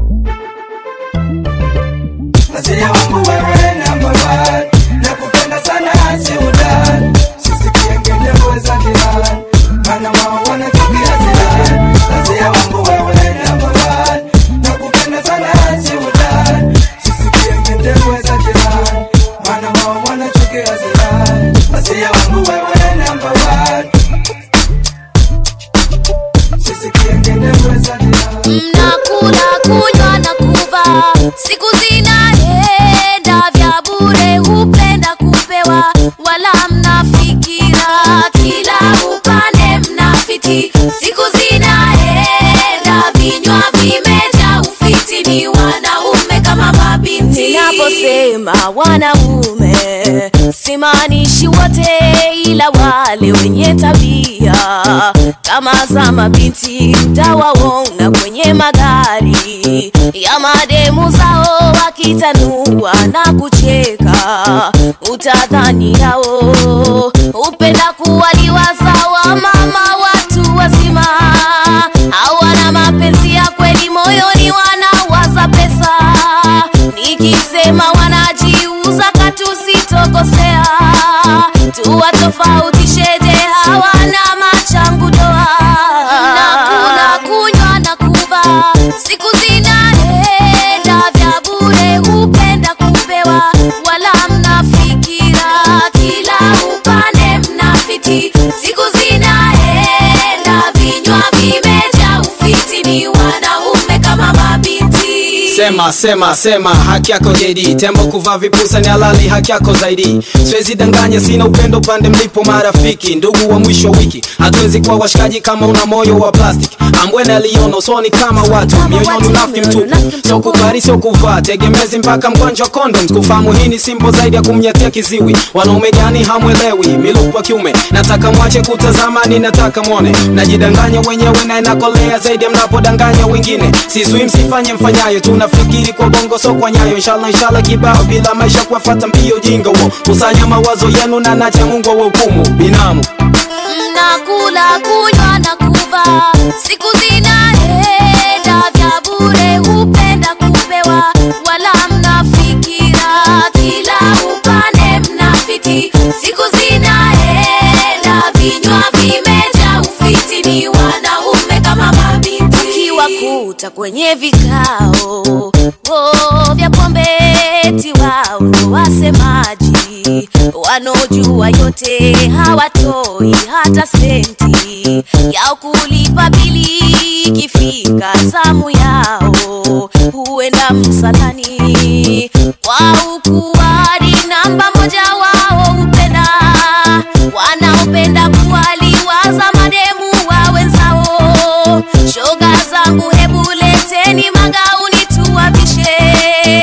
[SPEAKER 9] Asia wangu wewe number one Nakupenda sana si utani Sisi kiengende mweza dilani Mana wao wanatukia zilani Asia wangu wewe number one Nakupenda sana si utani Sisi kiengende mweza dilani Mana wao wanachukia zilani Asia wangu wewe number one Sisi kiengende mweza dilani
[SPEAKER 1] mnakula kunywa na kuva siku zinaenda vya bure hupenda kupewa wala mnafikira kila upande mnafiti siku zinaenda vinywa vimeja ufiti ni wanaume kama mabinti ninaposema wanaume simaanishi wote ila wale wenye tabia kama za mabinti mtawaona kwenye magari ya mademu zao wakitanua na kucheka utadhani yao upenda kuwaliwa sawa mama watu wazima hawana mapenzi ya kweli moyoni wanawaza pesa nikisema wanajiuza katusitokosea tuwatofautisheje hawana machangu doa nakula kunywa na kuva siku zinaenda vya bure hupenda kupewa wala mnafikira kila upande mnafiti siku zinaenda vinywa vimeja ufiti ni wanaume kama mabinti
[SPEAKER 13] sema sema sema haki yako JD tembo kuvaa vipusa ni halali haki yako zaidi siwezi danganya sina upendo pande mlipo marafiki ndugu wa mwisho wa wiki hatuwezi kuwa washikaji kama una moyo wa plastic ambwene aliona usoni kama watu mioyoni unafiki mtupu sio kubali sio kuvaa tegemezi mpaka mkwanja wa condoms kufahamu hii ni simbo zaidi ya kumnyatia kiziwi wanaume gani hamwelewi milupu wa kiume nataka mwache kutazama ni nataka mwone najidanganya wenyewe na inakolea zaidi ya mnapodanganya wengine sizui msifanye mfanyayo tunafikiri kwa bongo so kwa nyayo inshallah inshallah kibao bila maisha kuwafata mbio jinga wo kusanya mawazo yenu na nacha mungu wa hukumu binamu
[SPEAKER 1] mnakula kunywa na kuva siku zinaenda vya bure hupenda kupewa wala mnafikira kila upande mnafiti siku zinaenda vinywa vimeja ufiti ni wanaume kama mabinti ukiwakuta kwenye vikao oh, vya pombeti wao ndo wasemaji wanaojua yote hawatoi hata senti yao kulipa bili ikifika zamu yao huenda msalani kwa ukuwadi namba moja wao hupenda wanaopenda kuwaliwaza mademu wa wenzao shoga zangu hebu leteni magauni tuwavishe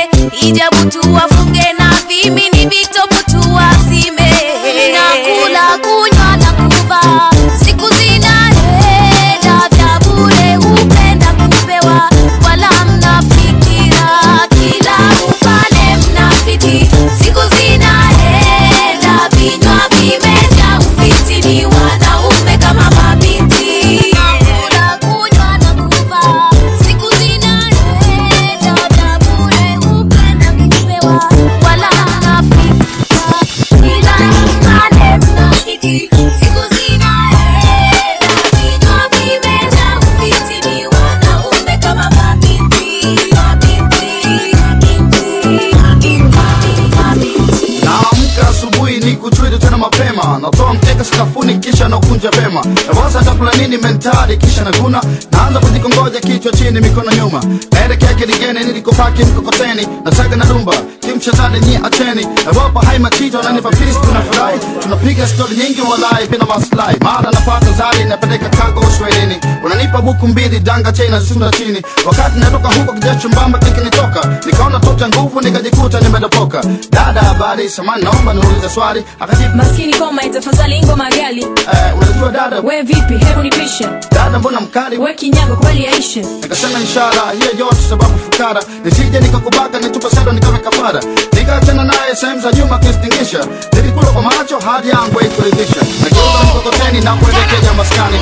[SPEAKER 1] wakija butu wafunge na vimini vitopu tuwazime nakula kunywa na kuva siku zinaenda vya bure hupenda kupewa wala mnafikira kila upande mnafiti siku zinaenda vinywa vimeja ufiti ni wanaume kama mabinti nakula kunywa na kuva siku zinaenda vya bure hupenda kupewa wala mnafikira kila upande mnafiti siku zinaenda vinywa vimeja ufiti ni wanaume kama mabinti mabinti
[SPEAKER 11] naamka asubuhi ni kuchwili tena mapema natoa mkeka sakafuni kisha nakunja vema nawaza chakula nini mentari kisha naguna naanza kujikongoja kichwa chini mikono nyuma naelekea kiligeni nilikopaki mkokoteni nasaga na dumba kimshatani nyi acheni nawapa hai machito nanipa pisi tunafurahi tunapiga stori nyingi walai pina maslahi mara napata zari napeleka kago uswahilini unanipa buku mbili danga chena sunda chini wakati natoka huko kijasho mbamba kikinitoka nikaona tota nguvu nikajikuta nimedopoka dada habari samani naomba niulize swali akajibu
[SPEAKER 15] maskini koma itafadhali ngoma gali
[SPEAKER 11] eh, unajua dada
[SPEAKER 15] we vipi hebu nipishe
[SPEAKER 11] dada mbona mkali
[SPEAKER 15] we kinyago kweli yaishe
[SPEAKER 11] nikasema ishara hiyo yote sababu fukara nisije nikakubaka nitupa sado nikawe kafara nikaachana naye sehemu za nyuma kistingisha nilikula kwa macho hadi yangu haikuridhisha nageuza mkokoteni na kuelekea maskani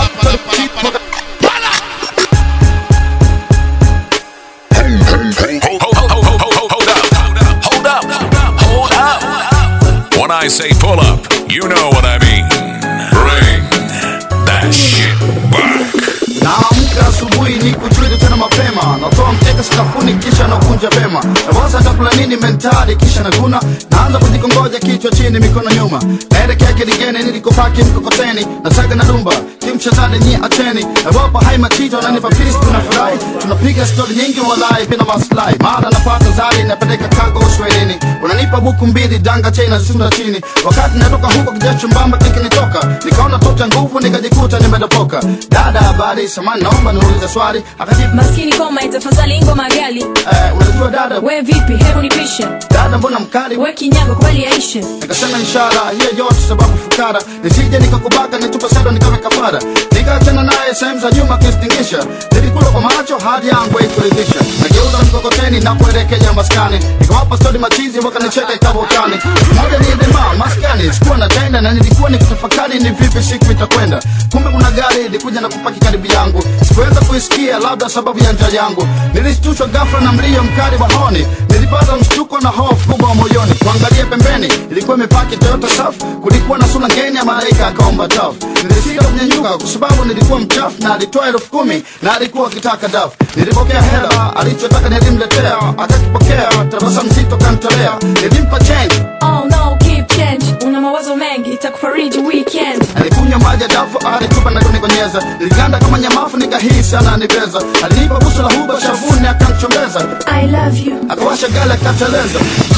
[SPEAKER 3] Hold up. Hold up. When I say pull up, you know what I mean. Bring that shit back.
[SPEAKER 11] naamka asubuhi ni kuchwili tena mapema natoa mkeka sakafuni kisha nakunja vema nawaza chakula nini mentari kisha naguna naanza kujikongoja kichwa chini mikono nyuma naelekea kiligeni nilikopaki mkokoteni nasaga na dumba kimshatani nyi acheni nawapa hai machito nanipa pisi tunafurahi tunapiga stori nyingi walai pina maslahi mara napata zari napeleka kago uswahilini unanipa buku mbili danga chena sunda chini wakati natoka huko kijasho mbamba kikinitoka nikaona tota nguvu nikajikuta nimedopoka dada habari samani naomba niulize swali akajibu
[SPEAKER 15] maskini koma itafadhali ngoma gali
[SPEAKER 11] eh, unajua dada
[SPEAKER 15] we vipi hebu nipishe
[SPEAKER 11] dada mbona mkali
[SPEAKER 15] we kinyago kweli yaishe
[SPEAKER 11] nikasema ishara hiyo yote sababu fukara nisije nikakubaka nitupa sado nikawe kafara nikaachana naye sehemu za nyuma kistingisha nilikula kwa macho hadi yangu haikuridhisha nageuza mkokoteni na kuelekea maskani nikawapa stori machizi wakanicheka ikavokani moja ni dema maskani sikuwa na tenda na nilikuwa nikitafakari ni vipi siku itakwenda kumbe kuna gari ilikuja na kupaki karibu yangu sikuweza kuisikia labda sababu ya njaa yangu nilishtushwa ghafla na mlio mkali wa honi nilipata mshtuko na hofu kubwa moyoni kuangalia pembeni ilikuwa imepaki toyota saf kulikuwa na sura ngeni ya malaika akaomba taf nilisita kunyanyuka kwa sababu nilikuwa mchafu na alitoa elfu kumi na alikuwa akitaka dafu nilipokea hela alichotaka nilimletea akakipokea tabasamu zito kantolea nilimpa change
[SPEAKER 15] oh no keep change una mawazo mengi itakufariji weekend
[SPEAKER 11] alikunywa maji ya dafu alitupa na kunikonyeza niliganda kama nyamafu nikahisi ananibeza alinipa busu la huba shavuni akamchombeza
[SPEAKER 15] i love you
[SPEAKER 11] akawasha gala akateleza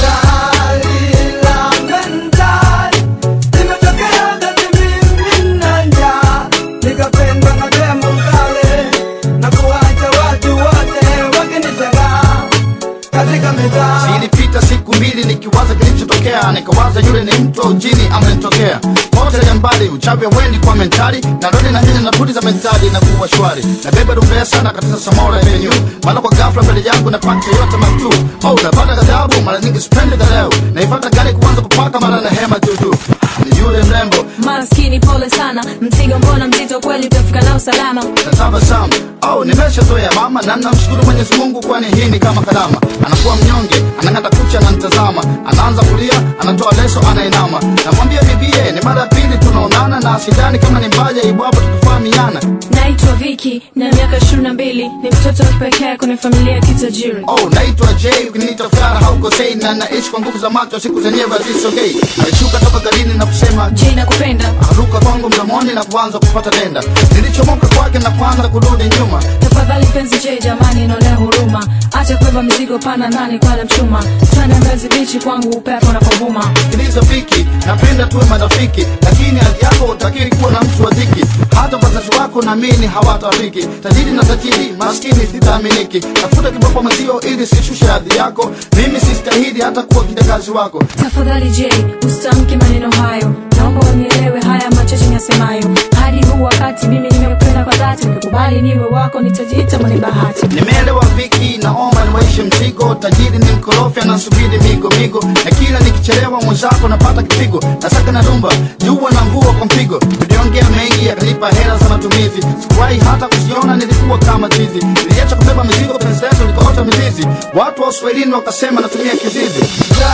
[SPEAKER 9] nikapendwa na demo mkale na kuwacha watu wote wakinitega katika mitaa
[SPEAKER 11] zilipita siku mbili nikiwaza kilichotokea nikawaza yule ni mtu au jini amenitokea moja ya mbali uchawi wendi kwa mentali na rodi na nyanya na pudi za mentali na kuwa shwari na beba rumbea sana katika samora venyu mara kwa ghafla mbele yangu na paka yote matu oh napata ghadhabu mara nyingi sipendi leo naifata gari kuanza kupaka mara na hema juju ni yule mrembo
[SPEAKER 15] maskini pole sana mzigo mbona mzito kweli utafika nao salama
[SPEAKER 11] na tabasamu oh nimeshazoea mama na namshukuru mwenyezi mungu kwani hii ni kama karama anakuwa mnyonge anang'ata kucha ananitazama anaanza kulia anatoa leso anainama namwambia bibie ni mara ya pili tunaonana na sidani kama ni mbaya ibwapo tutufahamiana
[SPEAKER 15] naitwa viki na miaka ishirini na mbili ni mtoto wa pekee kwenye familia ya kitajiri
[SPEAKER 11] oh naitwa j ukiniita fara haukosei na naishi kwa nguvu za macho siku zenyewe hazisogei alishuka toka garini na kusema
[SPEAKER 15] j nakupenda
[SPEAKER 11] akaruka kwangu mdomoni na kuanza kupata denda nilichomoka kwake na kuanza kurudi nyuma
[SPEAKER 15] tafadhali penzi j jamani inaonea huruma acha kubeba mizigo pana ndani kwale mchuma twende mbezi bichi kwangu upepo unapovuma
[SPEAKER 11] sikiliza viki napenda tuwe marafiki lakini hali yako utakiri kuwa na mtu wa dhiki hata wazazi wako naamini hawatafiki tajiri na tajiri maskini sitaaminiki tafuta kiboko mwenzio ili sishushe hadhi yako mimi sistahili hata kuwa kijakazi wako
[SPEAKER 15] tafadhali j usitamke maneno hayo naomba unielewe haya machache nasemayo hadi huu wakati mimi nimekupenda kwa dhati ukikubali niwe wako nitajiita mwenye bahati
[SPEAKER 11] nimeelewa viki naomba niwaishe mzigo tajiri ni mkorofi anasubiri migo migo na kila nikichelewa mwenzako napata kipigo nasaka na rumba jua na mvua kwa mpigo tuliongea mengi yakanipa hela za matumizi sikuwahi hata kuziona nilikuwa kama chizi niliacha kubeba mizigo penzi letu likaota mizizi watu wa uswahilini wakasema natumia kizizi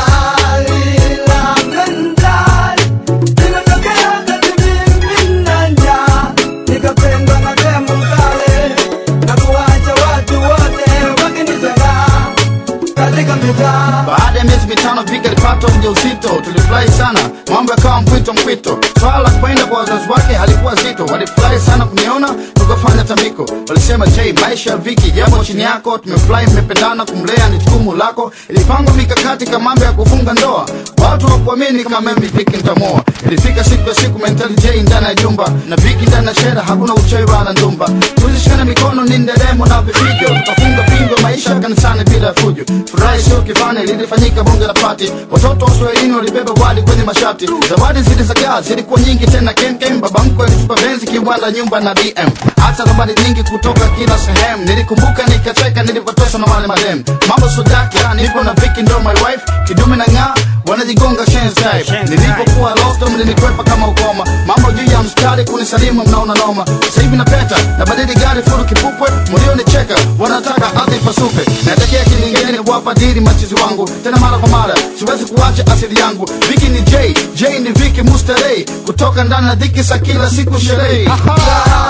[SPEAKER 9] nikapendwa na demu kale na kuwacha watu wote wakinitega katika mitaa
[SPEAKER 11] baada ya miezi mitano vika alipata ujauzito tulifurahi sana mambo yakawa mpwito mpwito swala la kwenda kwa wazazi wake halikuwa zito walifurahi sana kuniona tukafanya tambiko walisema j maisha ya viki jambo chini yako tumefurahi mmependana kumlea ni jukumu lako ilipangwa mikakati kama mambo ya kufunga ndoa watu wakuamini kama mimi viki ntamoa ilifika siku ya siku mentali j ndani ya jumba na viki ndani ya shera hakuna uchawi wala ndumba tulishikana mikono ni nderemo na vifijo tukafunga pingo maisha kanisani bila ya fujo furahi sio kifani lilifanyika bunge la pati watoto wa swahilini walibeba wali kwenye mashati zawadi zilizagaa zilikuwa nyingi tena kemkem baba mkwe alitupa benzi kiwanda nyumba na dm hata zawadi nyingi kutoka kila sehemu nilikumbuka nikacheka nilivyotoswa na wale madem mambo sodaka nipo na viki ndo my wife kidume na ng'aa wanajigonga shenzi type nilipokuwa lost mlinikwepa kama ukoma mambo juu ya mstari kunisalimu mnaona noma sasa hivi napeta na badili gari furu kipupwe mlionicheka wanataka ardhi pasupe naelekea kilingeni wapa dili machizi wangu tena mara kwa mara siwezi kuacha asili yangu viki ni j j ni viki mustarei kutoka ndani ya dhiki sa kila siku sherehe